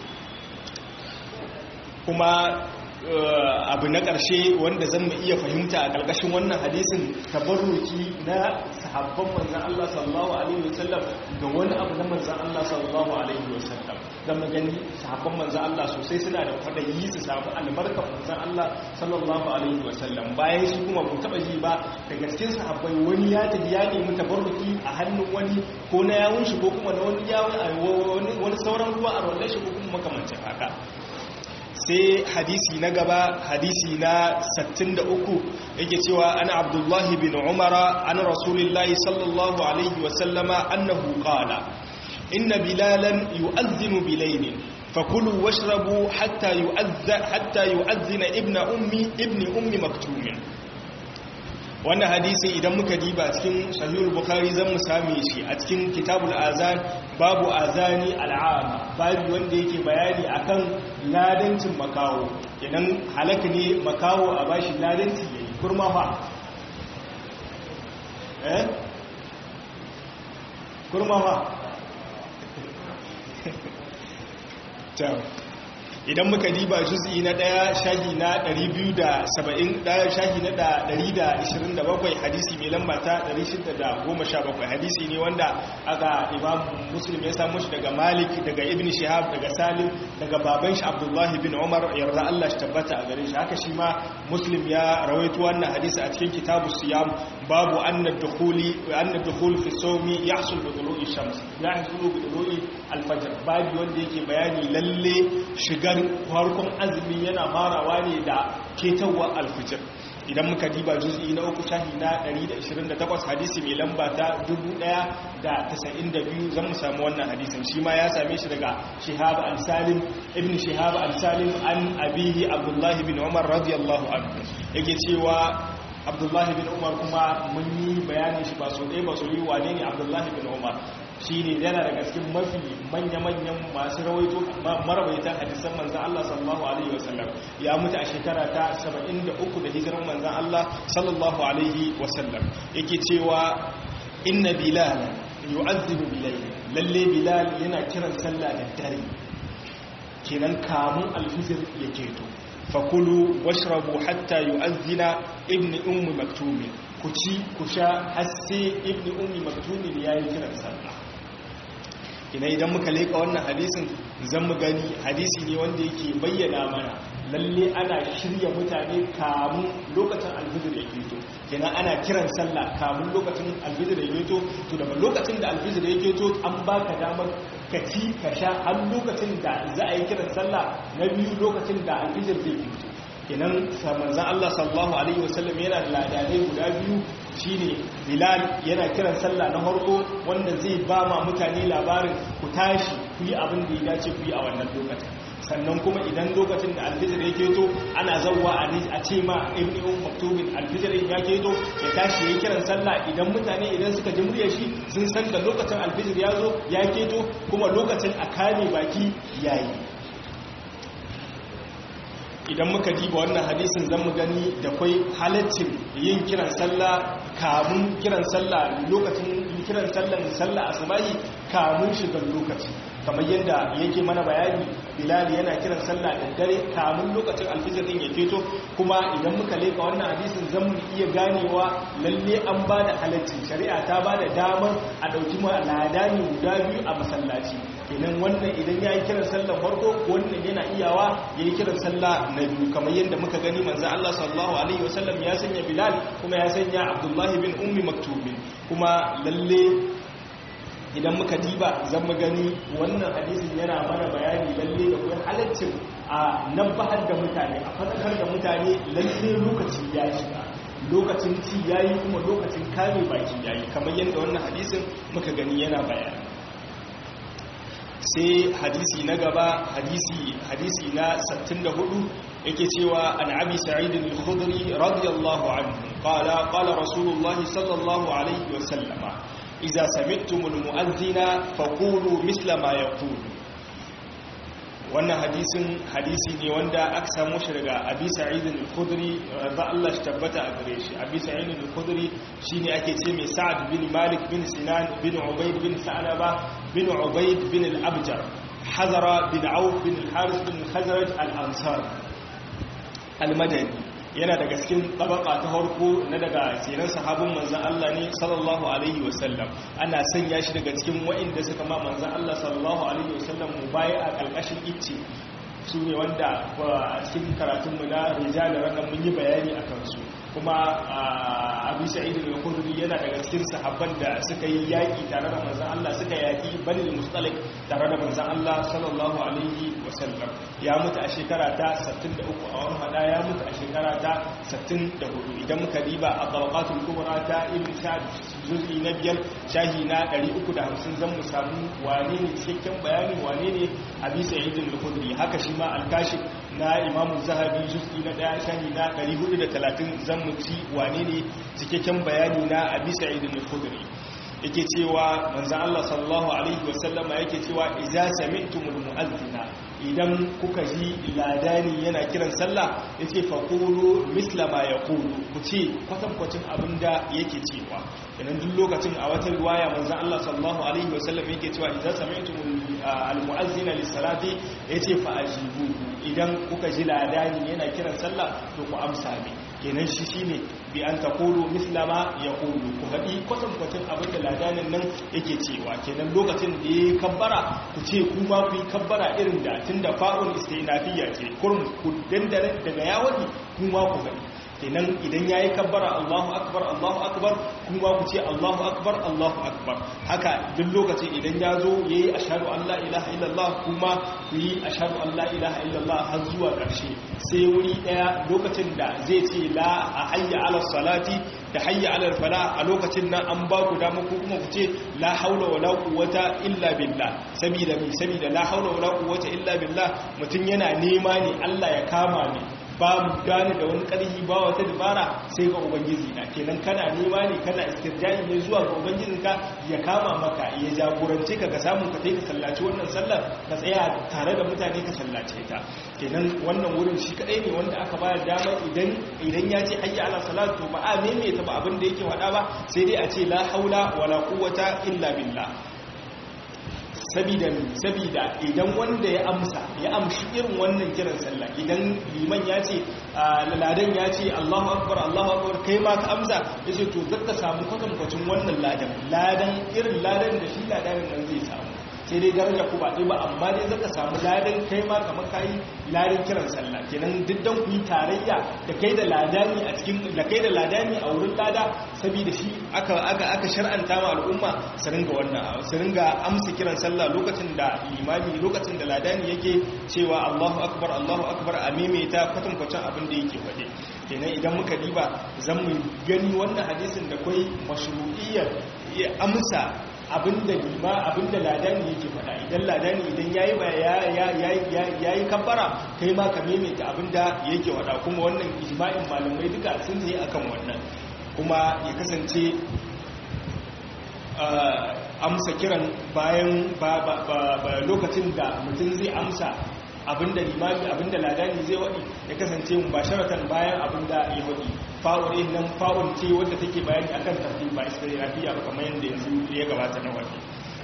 kuma abu na ƙarshe wanda zan mu iya fahimta a ƙarƙashin wannan hadisin tabarruki na sahabban manzan Allah sallallahu alaihi wasallam ga wani abu na manzan Allah sallallahu alaihi wasallam dan magani sahabban manzan Allah sosai suna da kwadayi su samu albarkar manzan Allah sallallahu alaihi wasallam bayan shi kuma mu taba ji ba daga cikin sahabbai wani ya tafi ya nemi tabarruki a hannun wani ko na yawun shi ko kuma na wani yawun wani sauran ruwa a rollar shi ko kuma makamancin haka sai hadisi na gaba hadisi na 63 yake cewa ana abdullahi bin umara an rasulillahi sallallahu alaihi wasallama annahu qala inna bilalan yu'adhdhinu bilaylin fakulu washrabu hatta yu'adhdha hatta yu'adhdhina ibna ummi ibni ummi maktumin wannan hadisi idan muka diba cikin sahihul bukhari zan mu same shi a cikin kitabul azan babu azani al'ama babu wanda yake bayani akan ladancin makawo idan halaka ne makawo a bashi ladanci yayi kurma fa eh kurma fa idan muka diba juz'i na daya shahi na 270 daya shahi na 127 hadisi mai lamba ta 617 hadisi ne wanda aka imam muslim ya samu shi daga malik daga ibn shihab daga salim daga baban shi abdullahi bin umar yarda Allah shi tabbata a gare shi haka shi ma muslim ya rawaito wannan hadisi a cikin kitabu siyam babu anna dukhuli anna dukhul fi sawmi yahsul bi dhulu'i shams yahsul bi dhulu'i al-fajr babu wanda yake bayani lalle shigar farkon azumi yana farawa ne da ketawar alfijir idan muka diba juz'i na uku shahi na 128 hadisi mai lamba ta 1092 zan mu samu wannan hadisin shi ma ya same shi daga shihab al-salim ibn shihab al-salim an abihi abdullahi bin umar radiyallahu anhu yake cewa abdullahi bin umar kuma mun yi bayanin shi ba so ɗaya ba so yi wane ne abdullahi bin umar shi ne yana daga cikin mafi manya-manyan masu rawaito marawaitan hadisan manzan Allah sallallahu Alaihi wasallam ya mutu a shekara ta 73 da hijiran manzan Allah sallallahu Alaihi wasallam yake cewa inna bilal yu'azzibu bilal lalle bilal yana kiran sallah da dare kenan kamun alfijir ya keto fakulu washrabu hatta yu'azzina ibnu ummi maktumin ku ci ku sha har sai ibnu ummi maktumin yayi kiran sallah ina idan muka leka wannan hadisin zan mu gani hadisi ne wanda yake bayyana mana lalle ana shirya mutane kamun lokacin alfijir ya keto kenan ana kiran sallah kamun lokacin alfijir ya keto to daga lokacin da alfijir ya keto an baka damar ka ci ka sha har lokacin da za a yi kiran sallah na biyu lokacin da alfijir zai keto kenan manzan Allah sallallahu alaihi wasallam yana da ladanai guda biyu shine Bilal yana kiran sallah na harko wanda zai ba ma mutane labarin ku tashi ku yi abin da ya dace ku yi a wannan lokacin sannan kuma idan lokacin da alfijir ya keto ana zauwa a ce ma ibn um maktubin alfijir ya keto ya tashi ya kiran sallah idan mutane idan suka ji muryar shi sun san da lokacin alfijir ya zo ya keto kuma lokacin a kame baki yayi idan muka diba wannan hadisin zan mu gani da kwai halaccin yin kiran sallah kamun kiran sallah lokacin kiran sallan sallah asubahi kamun shigar lokaci kamar yadda yake mana bayani bilal yana kiran sallah da dare kamun lokacin alfijir din ya keto kuma idan muka leka wannan hadisin zan mu iya ganewa lalle an ba da halaccin shari'a ta ba da damar a ɗauki ladani guda biyu a masallaci kenan wannan idan ya yi kiran sallah farko wannan yana iyawa ya yi kiran sallah na biyu kamar yadda muka gani manzan Allah sallallahu alaihi wasallam ya sanya bilal kuma ya sanya abdullahi bin ummi maktubin kuma lalle idan muka diba zan mu gani wannan hadisin yana mana bayani lalle da kuma halaccin a nan bahar da mutane a fadakar da mutane lalle lokaci ya shiga lokacin ci yayi kuma lokacin kame baki yayi kamar yadda wannan hadisin muka gani yana bayani sai hadisi na gaba hadisi hadisi na 64 yake cewa an abi sa'id al-khudri radiyallahu anhu qala qala rasulullah sallallahu alaihi wa sallama idza sami'tum al-mu'adhdhina faqulu misla ma yaqulu wannan hadisin hadisi ne wanda aka samu shi daga abi sa'id al-khudri da Allah shi tabbata a gare shi abi sa'id al-khudri shine ake ce mai sa'ad bin malik bin sinan bin ubayd bin sa'laba bin ubayd bin al-abjar hazara bin auf bin al-haris bin khazraj al-ansar al-madani yana daga cikin tabaka ta harko na daga tsiran sahabin manzan Allah ne sallallahu alaihi wasallam ana sanya shi daga cikin wa'inda suka ma manzan Allah sallallahu alaihi wasallam mu baya a ƙarƙashin icce su ne wanda a cikin karatunmu na rijali ranar mun yi bayani a kansu kuma abu sa'id al-khudri yana daga cikin sahabban da suka yi yaki tare da manzon Allah suka yaki bani mustalik tare da manzon Allah sallallahu alaihi wasallam ya mutu a shekara ta 63 a wani hada ya mutu a shekara ta 64 idan muka diba a tabaqatul kubra ta ibn sa'd juz'i na biyar shahi na 350 zan mu samu wane ne cikakken bayani wane ne abi sa'id al-khudri haka shi ma al-kashif na imamu zahabi juz'i na daya shahi na 430 zan mu ci wane ne cikakken bayani na abi sa'id al-khudri yake cewa manzan Allah sallallahu alaihi wasallama yake cewa idza sami'tumul mu'adhdhina idan kuka ji ladani yana kiran sallah yace faqulu misla ma yaqulu ku ce kwatankwacin abinda yake cewa idan duk lokacin a wata riwaya manzan Allah sallallahu alaihi wasallam yake cewa idza sami'tumul al-mu'adhdhina lis-salati yace fa ajibu idan kuka ji ladani yana kiran sallah to ku amsa ne kenan shi shine bi an taqulu misla ma yaqulu ku haɗi kwatankwacin abin da ladanin nan yake cewa kenan lokacin da ya kabbara ku ce ku ma ku yi kabbara irin da tun da fa'un istinafiyya ce kurum ku dandare daga yawani ku ma ku haɗi kenan idan ya yi kabbara allahu akbar allahu akbar ku ma ku ce allahu akbar allahu akbar haka duk lokacin idan ya zo ya yi ashadu an la ilaha illallah kuma ku yi ashadu an la ilaha illallah har zuwa ƙarshe sai wuri ɗaya lokacin da zai ce la a hayya ala salati da hayya ala fala a lokacin nan an ba ku dama ko kuma ku ce la haula wala quwwata illa billah saboda mi saboda la haula wala quwwata illa billah mutun yana nema ne Allah ya kama ni ba mu gane da wani ƙarfi ba wata dabara sai ga ubangiji na kenan kana nema ne kana istirjai ne zuwa ga ubangijinka ya kama maka ya jagorance ka ka samu ka kai ka sallaci wannan sallar ka tsaya tare da mutane ka sallace ta kenan wannan wurin shi kadai ne wanda aka bayar dama idan idan ya ce hayya ala salat to ba a maimaita ba abin da yake faɗa ba sai dai a ce la haula wala quwwata illa billah sabida sabida idan wanda ya amsa ya amshi irin wannan kiran sallah idan liman ya ce ladan ya ce Allahu akbar Allahu akbar kai ma ka amsa yace to zaka samu kwatankwacin wannan ladan ladan irin ladan da shi ladan nan zai samu sai dai daraja ku ba dai ba amma dai zaka samu ladan kai ma kamar kai ladan kiran sallah kenan diddan ku yi tarayya da kai da ladani a cikin da kai da ladani a wurin lada saboda shi aka aka aka shar'anta ma al'umma su ringa wannan su ringa amsa kiran sallah lokacin da limami lokacin da ladani yake cewa Allahu akbar Allahu akbar a maimaita kwatankwacin abin da yake faɗe kenan idan muka diba zan mu gani wannan hadisin da kai mashru'iyyar amsa abinda lima abinda ladani yake faɗa idan ladani idan yayi ba yayi kabbara kai ma ka maimaita abinda yake faɗa kuma wannan ijma'in malamai duka sun yi akan wannan kuma ya kasance amsa kiran bayan lokacin da mutum zai amsa abinda limami abinda ladani zai waɗi ya kasance mu basharatan bayan abinda ya waɗi fa'ure nan fa'un ce wadda take bayani akan tartib ba isra'ilafiya ba kamar yadda yanzu ya gabata na waɗi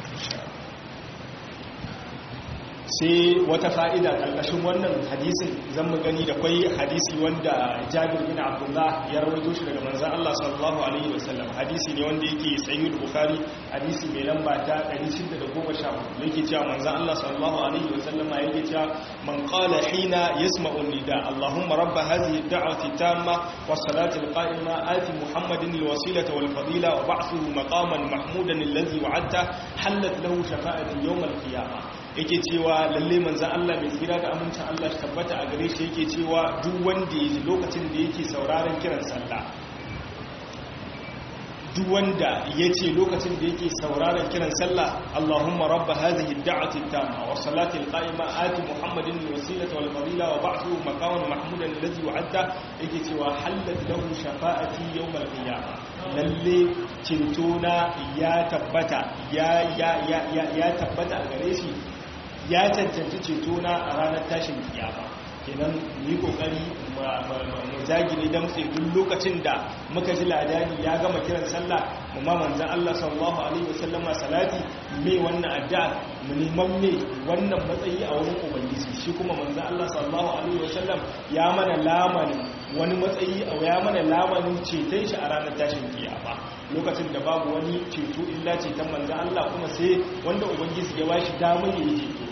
sai wata fa'ida ƙarƙashin wannan hadisin zan mu gani da kwai hadisi wanda jabir bin abdullah ya rawaito shi daga manzan Allah sallallahu alaihi wasallam hadisi ne wanda yake sayyid bukhari hadisi mai lamba ta 614 yake cewa manzan Allah sallallahu alaihi wasallama yake cewa man qala hina yasma'u nida allahumma rabb hadhihi ad-da'wati tamma was-salati al-qa'ima ati muhammadin al-wasilata wal-fadila wa ba'thuhu maqaman mahmudan alladhi wa'adta halat lahu shafa'atu yawm al-qiyamah yake cewa lalle manzan Allah mai tsira da amincin Allah tabbata a gare shi yake cewa duk wanda ya ji lokacin da yake sauraron kiran sallah duk wanda ya ce lokacin da yake sauraron kiran sallah Allahumma rabba hadhihi ad-da'wati at-tamma wa salati al-qa'ima ati Muhammadin al-wasilata wal fadila wa ba'thu maqaman mahmudan alladhi wa'adta yake cewa halat lahu shafa'ati yawm al-qiyamah lalle cintona ya tabbata ya ya ya ya tabbata a gare shi ya cancanci ceto na a ranar tashin kiyama kenan yi kokari mu zagire damtse duk lokacin da muka ji ladani ya gama kiran sallah mu ma manzan Allah sallallahu alaihi wasallam salati me wannan addu'a mu neman me wannan matsayi a wurin ubangiji shi kuma manzan Allah sallallahu alaihi wasallam ya mana lamanin wani matsayi a ya mana lamanin ceton shi a ranar tashin kiyama lokacin da babu wani ceto illa ceton manzan Allah kuma sai wanda ubangiji ya bashi damar ya yi ceto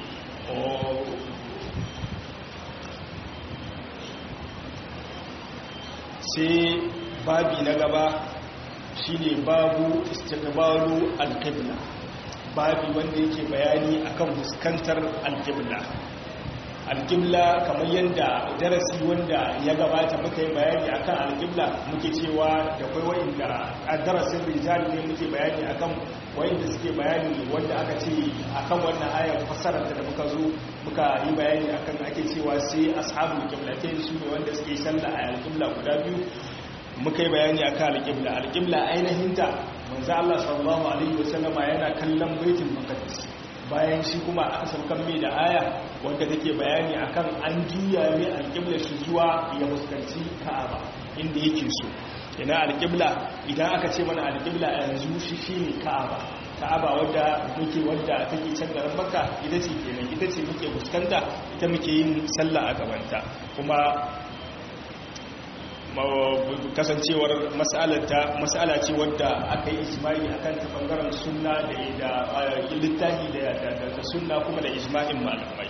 sai babi na gaba shine babu istiqbalu al-qibla babi wanda yake bayani akan fuskantar al-qibla al-qibla kamar yadda darasi wanda ya gabata muka yi bayani akan al-qibla muke cewa da kai wanda a darasin rijal ne muke bayani akan wanda suke bayani wanda aka ce akan wannan ayar fassarar da muka zo muka yi bayani akan ake cewa sai ashabul qiblatain su ne wanda suke sallah a al-qibla guda biyu muka yi bayani akan al-qibla al-qibla ainihin ta manzo Allah sallallahu alaihi wasallama yana kallon baitul maqdis bayan shi kuma aka saukan mai da aya wanda take bayani akan an juya mai alƙiblar shi zuwa ya fuskanci Ka'aba inda yake so ina alƙibla idan aka ce mana alƙibla a yanzu shi shine Ka'aba Ka'aba wadda muke wadda take can garin Makka ita ce kenan ita ce muke fuskanta ita muke yin sallah a gabanta kuma kasancewar mas'ala ce wadda aka yi ijma'i akan ta bangaren sunna da littafi da sunna kuma da ijma'in malamai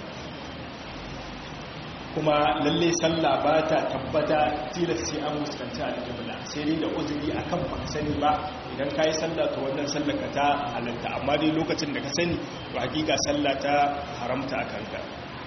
kuma lalle sallah ba ta tabbata tilas sai an muskanta alƙibla sai dai da uzuri akan ba sani ba idan ka yi sallah to wannan sallah ka ta halatta amma dai lokacin da ka sani to hakika sallah ta haramta a kanka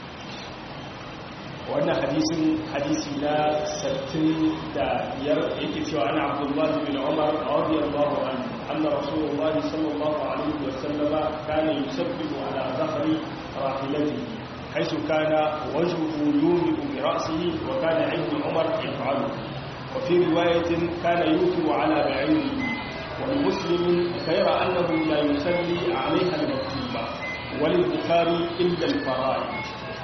wannan hadisin hadisi na sattin da biyar yake cewa ana abdullahi bin umar radiyallahu anhu anna rasulullahi sallallahu alaihi wa sallama kana yusabbihu ala dhahri rahilatihi حيث كان وجهه يومئ برأسه وكان ابن عمر يفعله وفي رواية كان يوتر على بعيره ولمسلم غير أنه لا يصلي عليها المكتوبة وللبخاري إلا الفرائض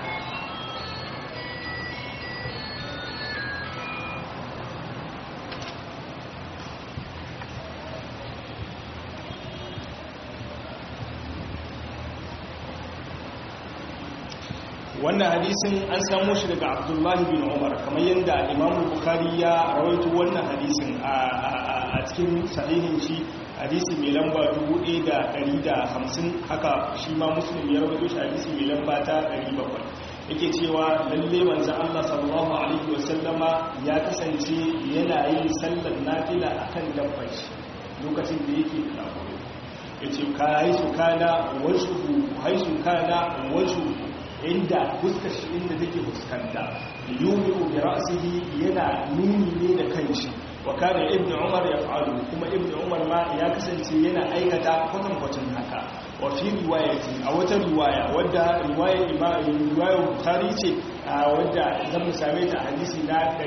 wannan hadisin an samu shi daga abdullahi bin umar kamar yadda imamu bukhari ya rawaito wannan hadisin a cikin sahihin shi hadisi mai lamba 1150 haka shi ma muslim ya rawaito shi hadisi mai lamba ta 700 yake cewa lalle manzo Allah sallallahu alaihi wasallama ya kasance yana yin sallar nafila akan dabbar shi lokacin da yake kafiro yace kai su kana washu haisu kana washu inda fuskar shi inda take fuskanta yumi'u bi ra'sihi yana nuni ne da kanshi wa kana ibnu umar yaf'alu kuma ibnu umar ma ya kasance yana aikata kwatan kwatan haka wa fi riwayati a wata riwaya wadda riwayar imam riwayar bukhari ce wadda zan mu same ta hadisi na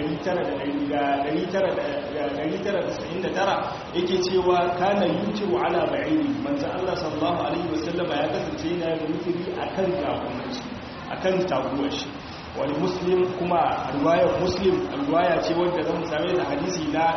999 yake cewa kana yutiru ala ba'iri manzo Allah sallallahu alaihi wasallama ya kasance yana yutiri akan gafunansa akan taguwar shi wani muslim kuma riwayar muslim riwaya ce wadda zan same da hadisi na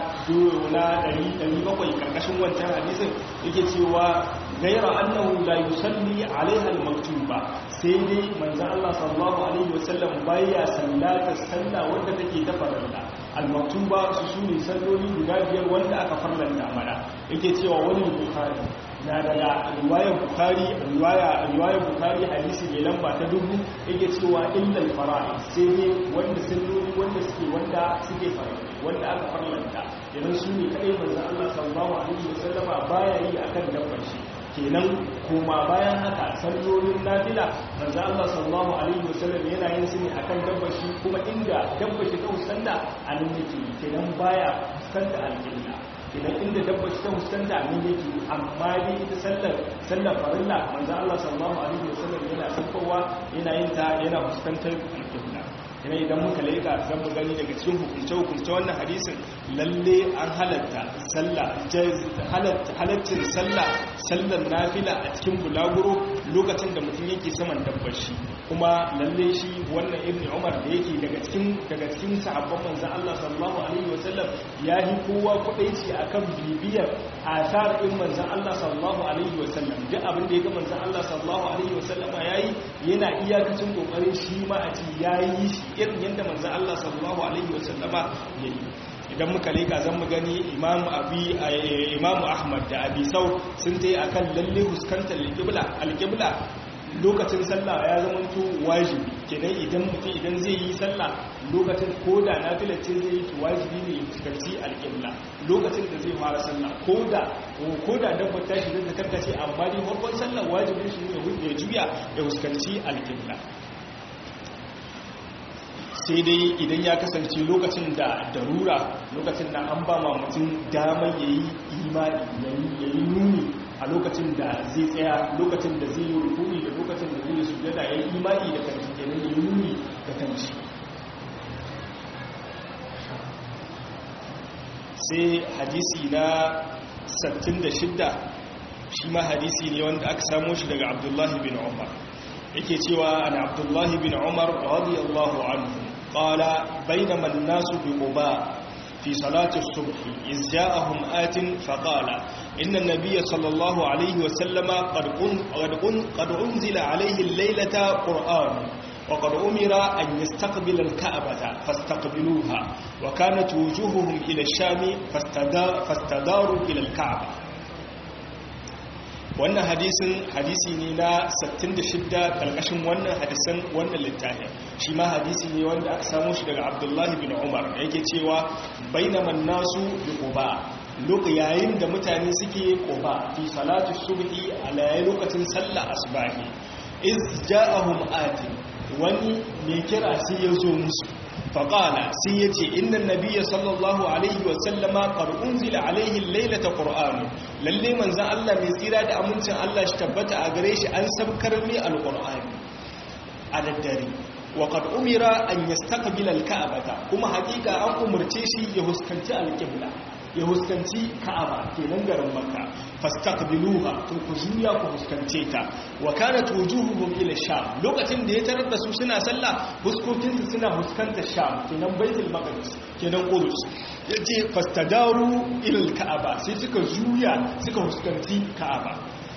na 700 karkashin wancan hadisin yake cewa gaira annahu la yusalli alaiha al-maktuba sai dai manzon Allah sallallahu alaihi wasallam baya sallata salla wadda take ta farilla al-maktuba su sune salloli guda biyar wanda aka farlanta mana yake cewa wani bukhari na daga riwayar bukari riwayar bukari hadisi mai lamba ta dubu yake cewa illal fara'i sai ne wanda salloli wanda suke wanda suke farilla wanda aka farlanta idan su ne kadai manzo Allah sallallahu alaihi wasallama baya yi akan dabbar shi kenan kuma bayan haka sallolin nafila manzo Allah sallallahu alaihi wasallam yana yin su ne akan dabbar shi kuma inda dabbar shi ta usanda a nan yake kenan baya fuskanta alƙibla idan inda dabba shi ta fuskanta ne yake amma dai ita sallar sallar farilla manzo Allah sallallahu alaihi wasallam yana saukowa yana yin ta yana fuskantar alƙibla ina idan muka leka zan mu gani daga cikin hukunce hukunce wannan hadisin lalle an halatta sallah halatta halaccin sallah sallar nafila a cikin bulaguro lokacin da mutum yake saman dabbar shi kuma lalle shi wannan ibnu umar da yake daga cikin daga cikin sahabban manzon Allah sallallahu alaihi wasallam ya yi kowa kudaici akan bibiyar asar din manzon Allah sallallahu alaihi wasallam duk abin da ya ga manzon Allah sallallahu alaihi wasallama yayi yana iyakacin kokarin shi ma a ci yayi shi irin yadda manzon Allah sallallahu alaihi wasallama yayi idan muka leka zan mu gani imam abi imam ahmad da abi sau sun tayi akan lalle huskantar alqibla alqibla lokacin sallah ya zama to wajibi kenan idan mutum idan zai yi sallah lokacin koda nafila ce zai yi wajibi ne ya fuskanci alqibla lokacin da zai fara sallah koda koda dabbar ta shi da karkace amma dai farkon sallah wajibin shi ne ya juya ya fuskanci alqibla sai dai idan ya kasance lokacin da darura lokacin da an ba ma mutum damar ya yi imani ya yi nuni a lokacin da zai tsaya lokacin da zai yi rukuni da lokacin da zai sujada ya yi imani da kanci kenan ya yi nuni da kanci sai hadisi na 66 shi ma hadisi ne wanda aka samo shi daga abdullahi bin umar yake cewa an abdullahi bin umar radiyallahu anhu qala bainama an-nasu bi quba في صلاة الصبح إذ جاءهم آت فقال إن النبي صلى الله عليه وسلم قد, قد, قد أنزل عليه الليلة قرآن وقد أمر أن يستقبل الكعبة فاستقبلوها وكانت وجوههم إلى الشام فاستداروا إلى الكعبة wannan hadisin hadisi ne na 66 karkashin wannan hadisan wannan littafin shi ma hadisi ne wanda aka samu shi daga abdullahi bin umar yake cewa bainaman nasu bi quba lok yayin da mutane suke quba fi salatu subhi a lokacin sallah asbahi iz ja'ahum ati wani mai kira sai ya zo musu faƙala sai ya ce innan nabiya sallallahu alaihi wasallama ƙar'unzila alaihi lailata ƙur'anu lalle manzan Allah mai tsira da amincin Allah shi tabbata a gare shi an sabkar mai alƙur'ani a daddare wa qad umira an yastaqbila al-ka'bata kuma hakika an umarce shi ya huskanci al-qibla ya huskanci ka'aba kenan garin makka fastaqbiluha to ku juya ku huskance ta wa kanat wujuhuhum ila sham lokacin da ya tarar da su suna sallah huskokin su suna huskantar sham kenan baitul maqdis kenan qudus yace fastadaru ila al-ka'aba sai suka juya suka huskanci ka'aba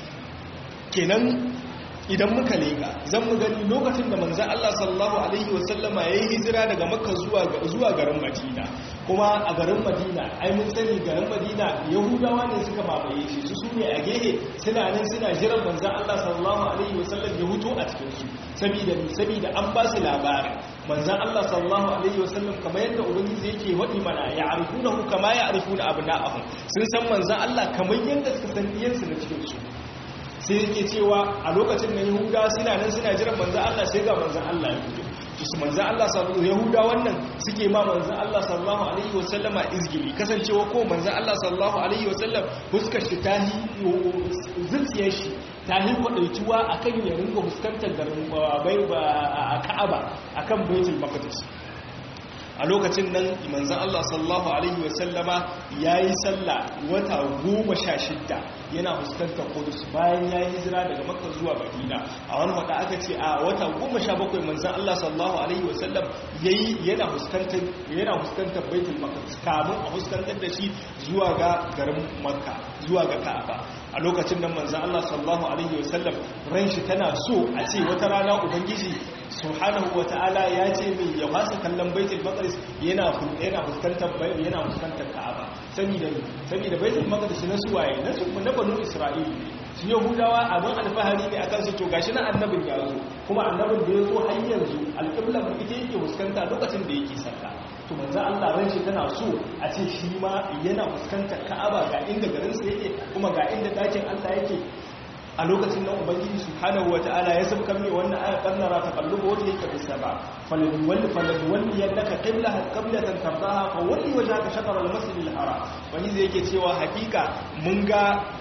kenan idan muka leka zan mu gani lokacin da manzan Allah sallallahu Alaihi wasallama ya yi hijira daga makka zuwa garin madina kuma a garin madina ai mun sani garin madina yahudawa ne suka mamaye shi su su ne a gehe suna nan suna jiran manzan Allah sallallahu Alaihi wasallam ya huto a cikinsu saboda ni saboda an ba su labarin manzan Allah sallallahu Alaihi wasallam kamar yadda ubangiji yake waɗi mana ya arifuna hu kama ya arifuna abu na'ahun sun san manzan Allah kamar yadda suka san iyansu na cikinsu sai yake cewa a lokacin da yahuda suna nan suna jiran manzan Allah sai ga manzan Allah ya fito su manzan Allah sallallahu yahuda wannan suke ma manzan Allah sallallahu alaihi wasallama izgili kasancewa ko manzan Allah sallallahu alaihi wasallam fuskar shi ta yi zuciyar shi ta yi kwadaituwa akan ya ringa fuskantar garin bai ba a Ka'aba akan Baitul Maqdis a lokacin nan manzan Allah sallallahu Alaihi wasallama ya yi sallah wata goma sha shidda yana fuskantar kudus bayan ya yi hijira daga makka zuwa madina a wani wata aka ce a wata goma sha bakwai manzan Allah sallallahu Alaihi wasallam ya yi yana fuskantar baitul maqdis kamun a fuskantar da shi zuwa ga garin makka zuwa ga ka'aba a lokacin nan manzan Allah sallallahu Alaihi wasallam ran shi tana so a ce wata rana ubangiji subhanahu wata'ala ya ce mai ya fasa kallon baitul maqdis yana yana fuskantar yana fuskantar Ka'aba saboda saboda baitul maqdis na suwaye na su na banu Isra'ila shi yahudawa abin alfahari ne akan su to gashi na annabin ya zo kuma annabin da ya zo har yanzu alƙibla mu ita yake fuskanta lokacin da yake sallah to manzo Allah ran shi tana so a ce shi ma yana fuskantar Ka'aba ga inda garin sa yake kuma ga inda dakin Allah yake a lokacin nan ubangiji subhanahu wata'ala ya sabka mai wannan ayat kannara ta kalluba wata yake bisa ba falin walli falin walli yannaka qiblaha qiblatan tardaha fa walli wajhaka shatr al-masjid al-haram wani zai yake cewa hakika mun ga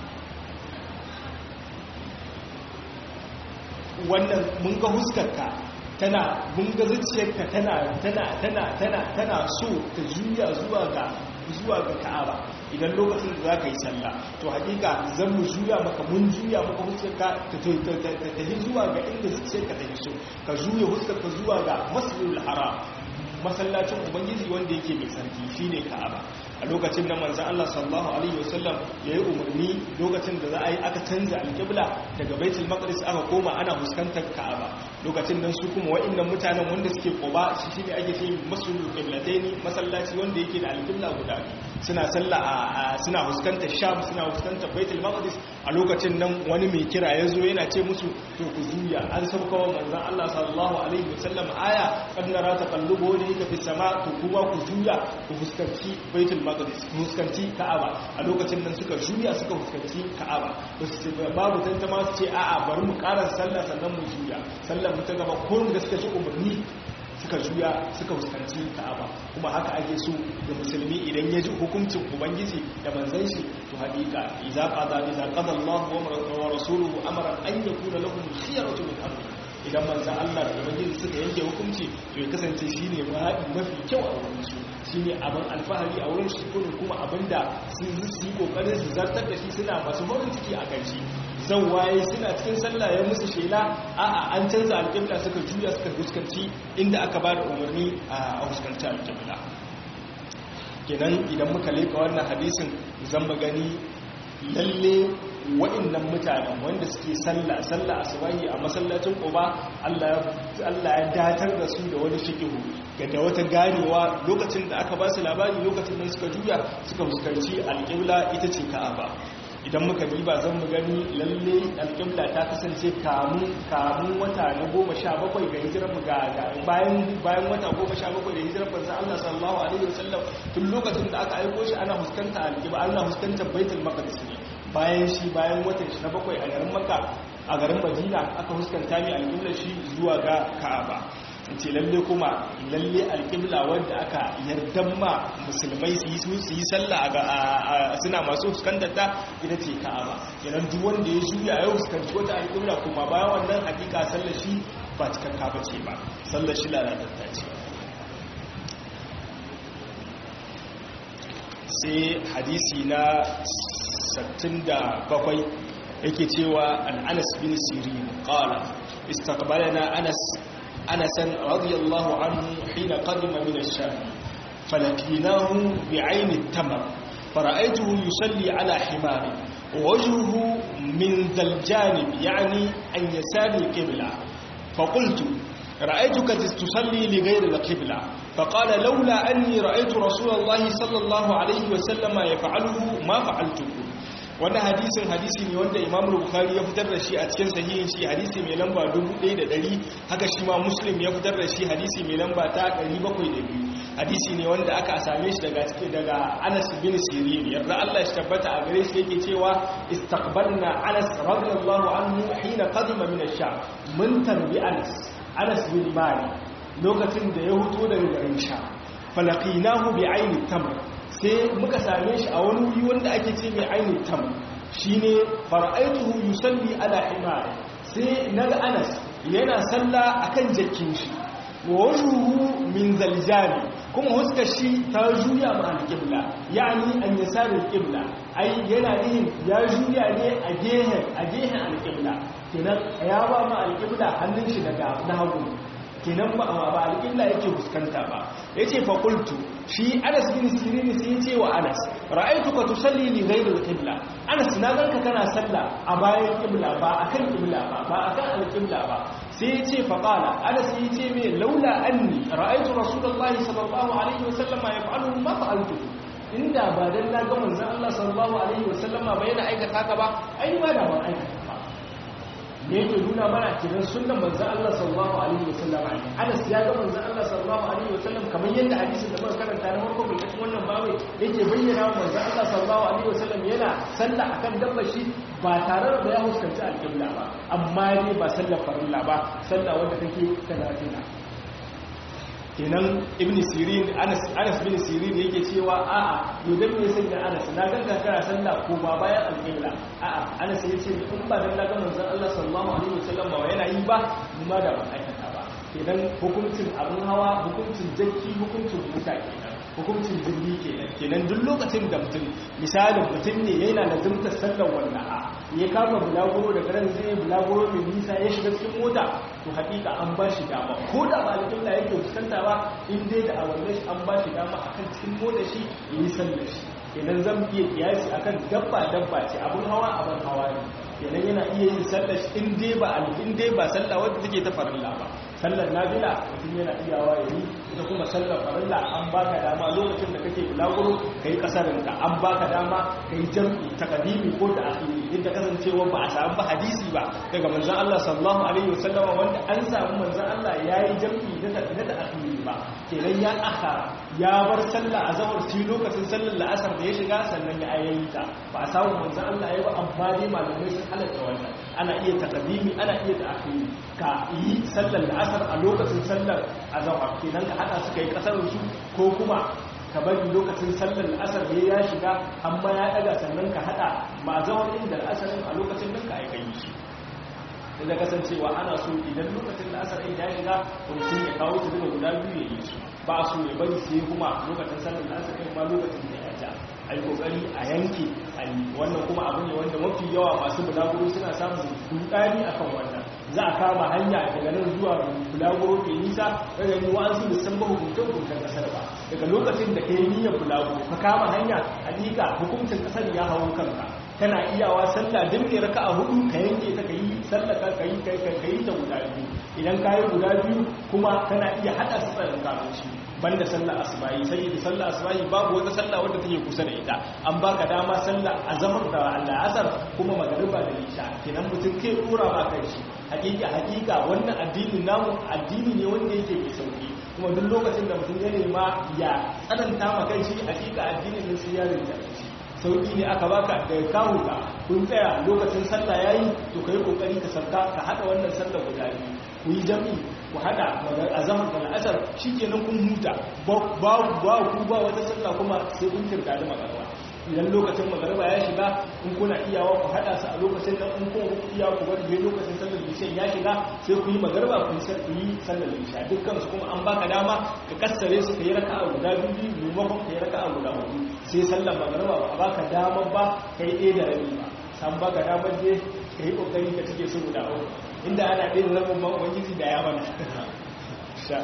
wannan mun ga huskarka tana mun ga zuciyarka tana tana tana tana tana so ta juya zuwa ga zuwa ga Ka'aba idan lokacin da zaka yi sallah to hakika zan mu juya maka mun juya maka huskarka ta ta yi zuwa ga inda zuciyarka ta yi so ka juya huskarka zuwa ga Masjidil Haram masallacin ubangiji wanda yake mai sarki shine Ka'aba a lokacin da manzon Allah sallallahu alaihi wasallam yayi umarni lokacin da za a yi aka canza alƙibla daga Baitul Maqdis aka koma ana fuskantar Ka'aba lokacin nan su kuma wa'annan mutanen wanda suke Quba shi shine ake ce Masjidul Qiblataini masallaci wanda yake da alƙibla guda suna sallah a suna fuskantar Sham suna fuskantar Baitul Maqdis a lokacin nan wani mai kira ya zo yana ce musu to ku juya an sauka wa manzon Allah sallallahu alaihi wasallam aya kan nara taqallubu wajhika fi sama to kuma ku juya ku fuskanci Baitul Maqdis ku fuskanci Ka'aba a lokacin nan suka juya suka fuskanci Ka'aba babu tantama su ce a'a bari mu ƙara sallah sannan mu juya sallar mu ta gaba ko da suka ci umarni suka juya suka fuskanci Ka'aba kuma haka ake so da musulmi idan ya ji hukuncin ubangiji da manzon shi to haƙiƙa idza qada idza qada Allah wa rasuluhu amran an yakuna lahum khiyaratu min amri idan manzo Allah da ubangiji suka yanke hukunci to ya kasance shine mafi kyau a wurin su shine abin alfahari a wurin su kuma abinda sun yi kokarin su zartar da shi suna masu farin ciki a kan shi zan waye suna cikin sallah ya musu shela a'a an canza alƙibla suka juya suka fuskanci inda aka ba da umarni a fuskanci alƙibla kenan idan muka leka wannan hadisin zan gani lalle waɗannan mutanen wanda suke sallah sallah asubahi a masallacin Quba Allah ya datar da su da wani shikihu ga da wata ganewa lokacin da aka ba su labari lokacin da suka juya suka fuskanci alƙibla ita ce Ka'aba idan muka diba zan mu gani lalle alƙibla ta kasance kamun kamun wata na goma sha bakwai ga hijirar mu ga bayan bayan wata goma sha bakwai da hijirar manzo Allah sallallahu alaihi wasallam tun lokacin da aka aiko shi ana fuskanta alƙibla ana fuskantar baitul maqdis ne bayan shi bayan watan shi na bakwai a garin Makka a garin Madina aka fuskanta ne alƙibla shi zuwa ga Ka'aba ce lalle kuma lalle alƙibla wanda aka yardan ma musulmai su yi su yi sallah suna masu fuskantar ta ita ce ka'aba kenan duk wanda ya juya ya fuskanci wata alƙibla kuma bayan wannan hakika sallar shi ba cikakka ba ce ba sallar shi lalatatta ce sai hadisi na 67 yake cewa an anas bin sirin qala istaqbalana anas أنسا رضي الله عنه حين قدم من الشام فلقيناه بعين التمر فرأيته يصلي على حمار ووجهه من ذا الجانب يعني أن يسار القبلة فقلت رأيتك تصلي لغير القبلة فقال لولا أني رأيت رسول الله صلى الله عليه وسلم يفعله ما فعلته wannan hadisin hadisi ne wanda imam bukhari ya fitar da shi a cikin sahihin shi hadisi mai lamba 1100 haka shi ma muslim ya fitar da shi hadisi mai lamba ta 702 hadisi ne wanda aka same shi daga cikin daga anas bin sirin yarda Allah shi tabbata a gare shi yake cewa istaqbalna anas radiyallahu anhu hina qadima min ash-sham mun tarbi anas anas bin malik lokacin da ya huto daga garin sha falaqinahu bi ayni tamr sai muka same shi a wani wuri wanda ake ce mai ainihin tam shi ne fara'aituhu yusalli ala himari sai naga anas yana salla akan jakin shi wa wajuhu min zaljani kuma huskar shi ta juya ma alƙibla yani an yasarin ƙibla ai yana nihin ya juya ne a gehen a gehen alƙibla kenan ya ba ma alƙibla hannun shi daga na hagu kenan ba ba alƙibla yake fuskanta ba yace fa qultu shi Anas bin Sirin sai yace wa Anas ra'aytuka tusalli li ghayri al-qibla Anas na ganka kana salla a bayan qibla ba akan qibla ba ba akan al-qibla ba sai yace fa qala Anas yace me laula anni ra'aytu rasulullahi sallallahu alaihi wasallam yaf'alu ma fa'altu inda ba dan na ga manzon Allah sallallahu alaihi wasallama ba yana aikata haka ba ai ma da ban aikata ba da yake nuna mana kiran sunan manzan Allah sallallahu alaihi wasallam Anas ya ga manzan Allah sallallahu alaihi wasallam kamar yadda hadisin da muka karanta na farko bai cikin wannan babu yake bayyana wa manzan Allah sallallahu alaihi wasallam yana sallah akan dabbar shi ba tare da ya huskanci alƙibla ba amma ne ba sallar farilla ba sallah wanda take talatina kenan ibn sirin anas anas bin sirin yake cewa a'a yodan me sanya anas na ganga kana sallah ko ba bayan alqibla a'a anas yace in ba dan ga manzon Allah sallallahu alaihi wasallam ba yana yi ba kuma da ban aikata ba kenan hukuncin abun hawa hukuncin jakki hukuncin musa kenan hukuncin jirgi kenan kenan duk lokacin da mutum misalin mutum ne yana da zumtar sallar wannan a ya kama bulaguro da garin zai bulaguro mai nisa ya shiga cikin mota to hakika an ba shi dama ko da ba alƙibla yake fuskanta ba in dai da awanne shi an ba shi dama akan cikin mota shi ya yi sallar shi kenan zan iya kiyasi akan dabba dabba ce abun hawa abun hawa ne kenan yana iya yin sallar shi in dai ba in dai ba sallah wadda take ta farilla ba sallar nafila mutum yana iyawa ya yi ita kuma sallar farilla an baka dama lokacin da kake bulaguro ka yi kasarin ka an baka dama ka yi jam'i takadimi ko da akhiri inda kasancewa ba a samu ba hadisi ba daga manzon Allah sallallahu alaihi wasallama wanda an samu manzon Allah yayi jam'i da da akhiri ba kenan ya akhara ya bar sallah a zawar ci lokacin sallar la'asar da ya shiga sannan ya ayyayi ta ba a samu manzon Allah yayi ba amma dai malamai sun halatta wannan ana iya takadimi ana iya da akhiri ka yi sallar la'asar a lokacin sallar azawar kenan ka hada suka yi kasar su ko kuma ka bari lokacin sallar asar da ya shiga amma ya daga sannan ka hada ma zawar inda asarin a lokacin nan ka aika yi shi da kasancewa ana so idan lokacin da asar ya shiga mutum ya kawo su duka guda biyu ya yi su ba su ya bari sai kuma lokacin sallar da asar ma lokacin da ya ja a yi kokari a yanke a yi wannan kuma abu ne wanda mafi yawa masu bulaguro suna samun dudani akan wannan za a kama hanya daga nan zuwa bulaguro ke nisa daga yi wa'ansu da san ba hukuncin hukuncin kasar ba daga lokacin da ka yi niyyar bulaguro ka kama hanya hakika hukuncin kasar ya hawo kanka kana iyawa sallah din ne raka'a hudu ka yanke ta kai sallah ka kai kai kai ta guda biyu idan ka yi guda biyu kuma kana iya hada su tsarin kafin shi banda sallah asubahi sai da sallah asubahi babu wata sallah wadda take kusa da ita an baka dama sallah azamar da Allah asar kuma magariba da isha kenan mutum kai dora ba kai shi hakika hakika wannan addinin namu addini ne wanda yake mai sauki kuma duk lokacin da mutum ya nema ya tsananta ma kai shi hakika addinin ne sai ya rinja shi sauki ne aka baka da kawo ka kun tsaya lokacin sallah yayi to kai kokari ka sarka ka hada wannan sallah guda biyu ku yi jami'i ku hada azamar da al'asar shikenan kun huta ba ba ku ba wata sallah kuma sai kun kirga da magarba idan lokacin magarba ya shiga in kuna iyawa ku hada su a lokacin nan in kuma ku iya ku bari sai lokacin sallar isha ya shiga sai ku yi magarba ku yi sallar isha dukkan su kuma an baka dama ka kassare su kai raka'a guda biyu maimakon kai raka'a guda hudu sai sallar magarba ba a baka dama ba kai ɗaya da rabi ba san baka damar je ka yi kokari ka cike su guda uku inda ana ɗaya da rabin ma ubangiji da ya mana sha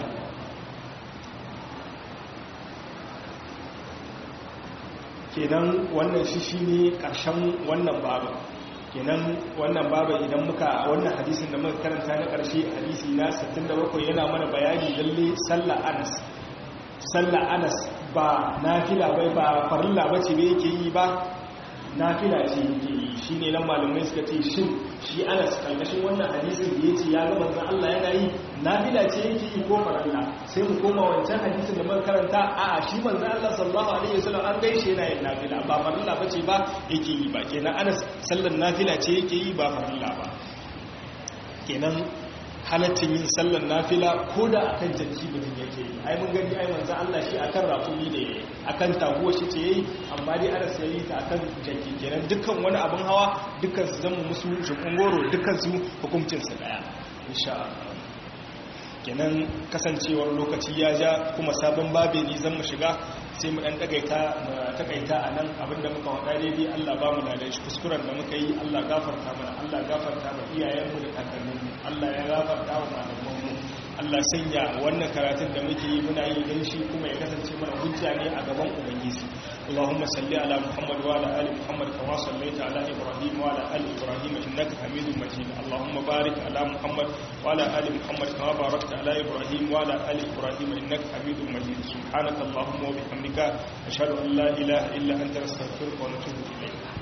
kenan wannan shi shi ne ƙarshen wannan babu kenan wannan babu idan muka wannan hadisin da muka karanta na ƙarshe hadisi na 67 yana mana bayani lalle sallah anas sallah anas ba nafila bai ba farilla bace ba yake yi ba nafila ce yake yi shi ne nan malamai suka ce shin shi anas karkashin wannan hadisin da ya ce ya ga manzan Allah yana yi nafila ce yake yi ko farilla sai mu koma wancan hadisin da muka karanta a a shi manzan Allah sallallahu alaihi wasallam an gaishe yana yin nafila ba farilla bace ba yake yi ba kenan anas sallan nafila ce yake yi ba farilla ba kenan halaccin yin sallar nafila ko da akan jaki mutum yake yi ai mun gani ai manzo Allah shi akan rakumi ne akan taguwa shi ce yayi amma dai ana sai ta akan jaki kenan dukkan wani abin hawa dukkan su zama musu jukun goro dukkan su hukuncin su daya insha Allah kenan kasancewar lokaci ya ja kuma sabon babe ne zan mu shiga sai mu dan dagaita mu takaita a nan abinda muka wada daidai Allah ba mu da shi kuskuren da muka yi Allah gafarta mana Allah gafarta ma iyayenmu da kakanninmu Allah ya gafarta wa malamanmu Allah sanya wannan karatun da muke yi muna yi don shi kuma ya kasance mana hujja ne a gaban ubangiji اللهم صل على محمد وعلى ال محمد كما صليت على ابراهيم وعلى ال ابراهيم انك حميد مجيد اللهم بارك على محمد وعلى ال محمد كما باركت على ابراهيم وعلى ال ابراهيم انك حميد مجيد سبحانك اللهم وبحمدك اشهد ان لا اله الا انت نستغفرك ونتوب اليك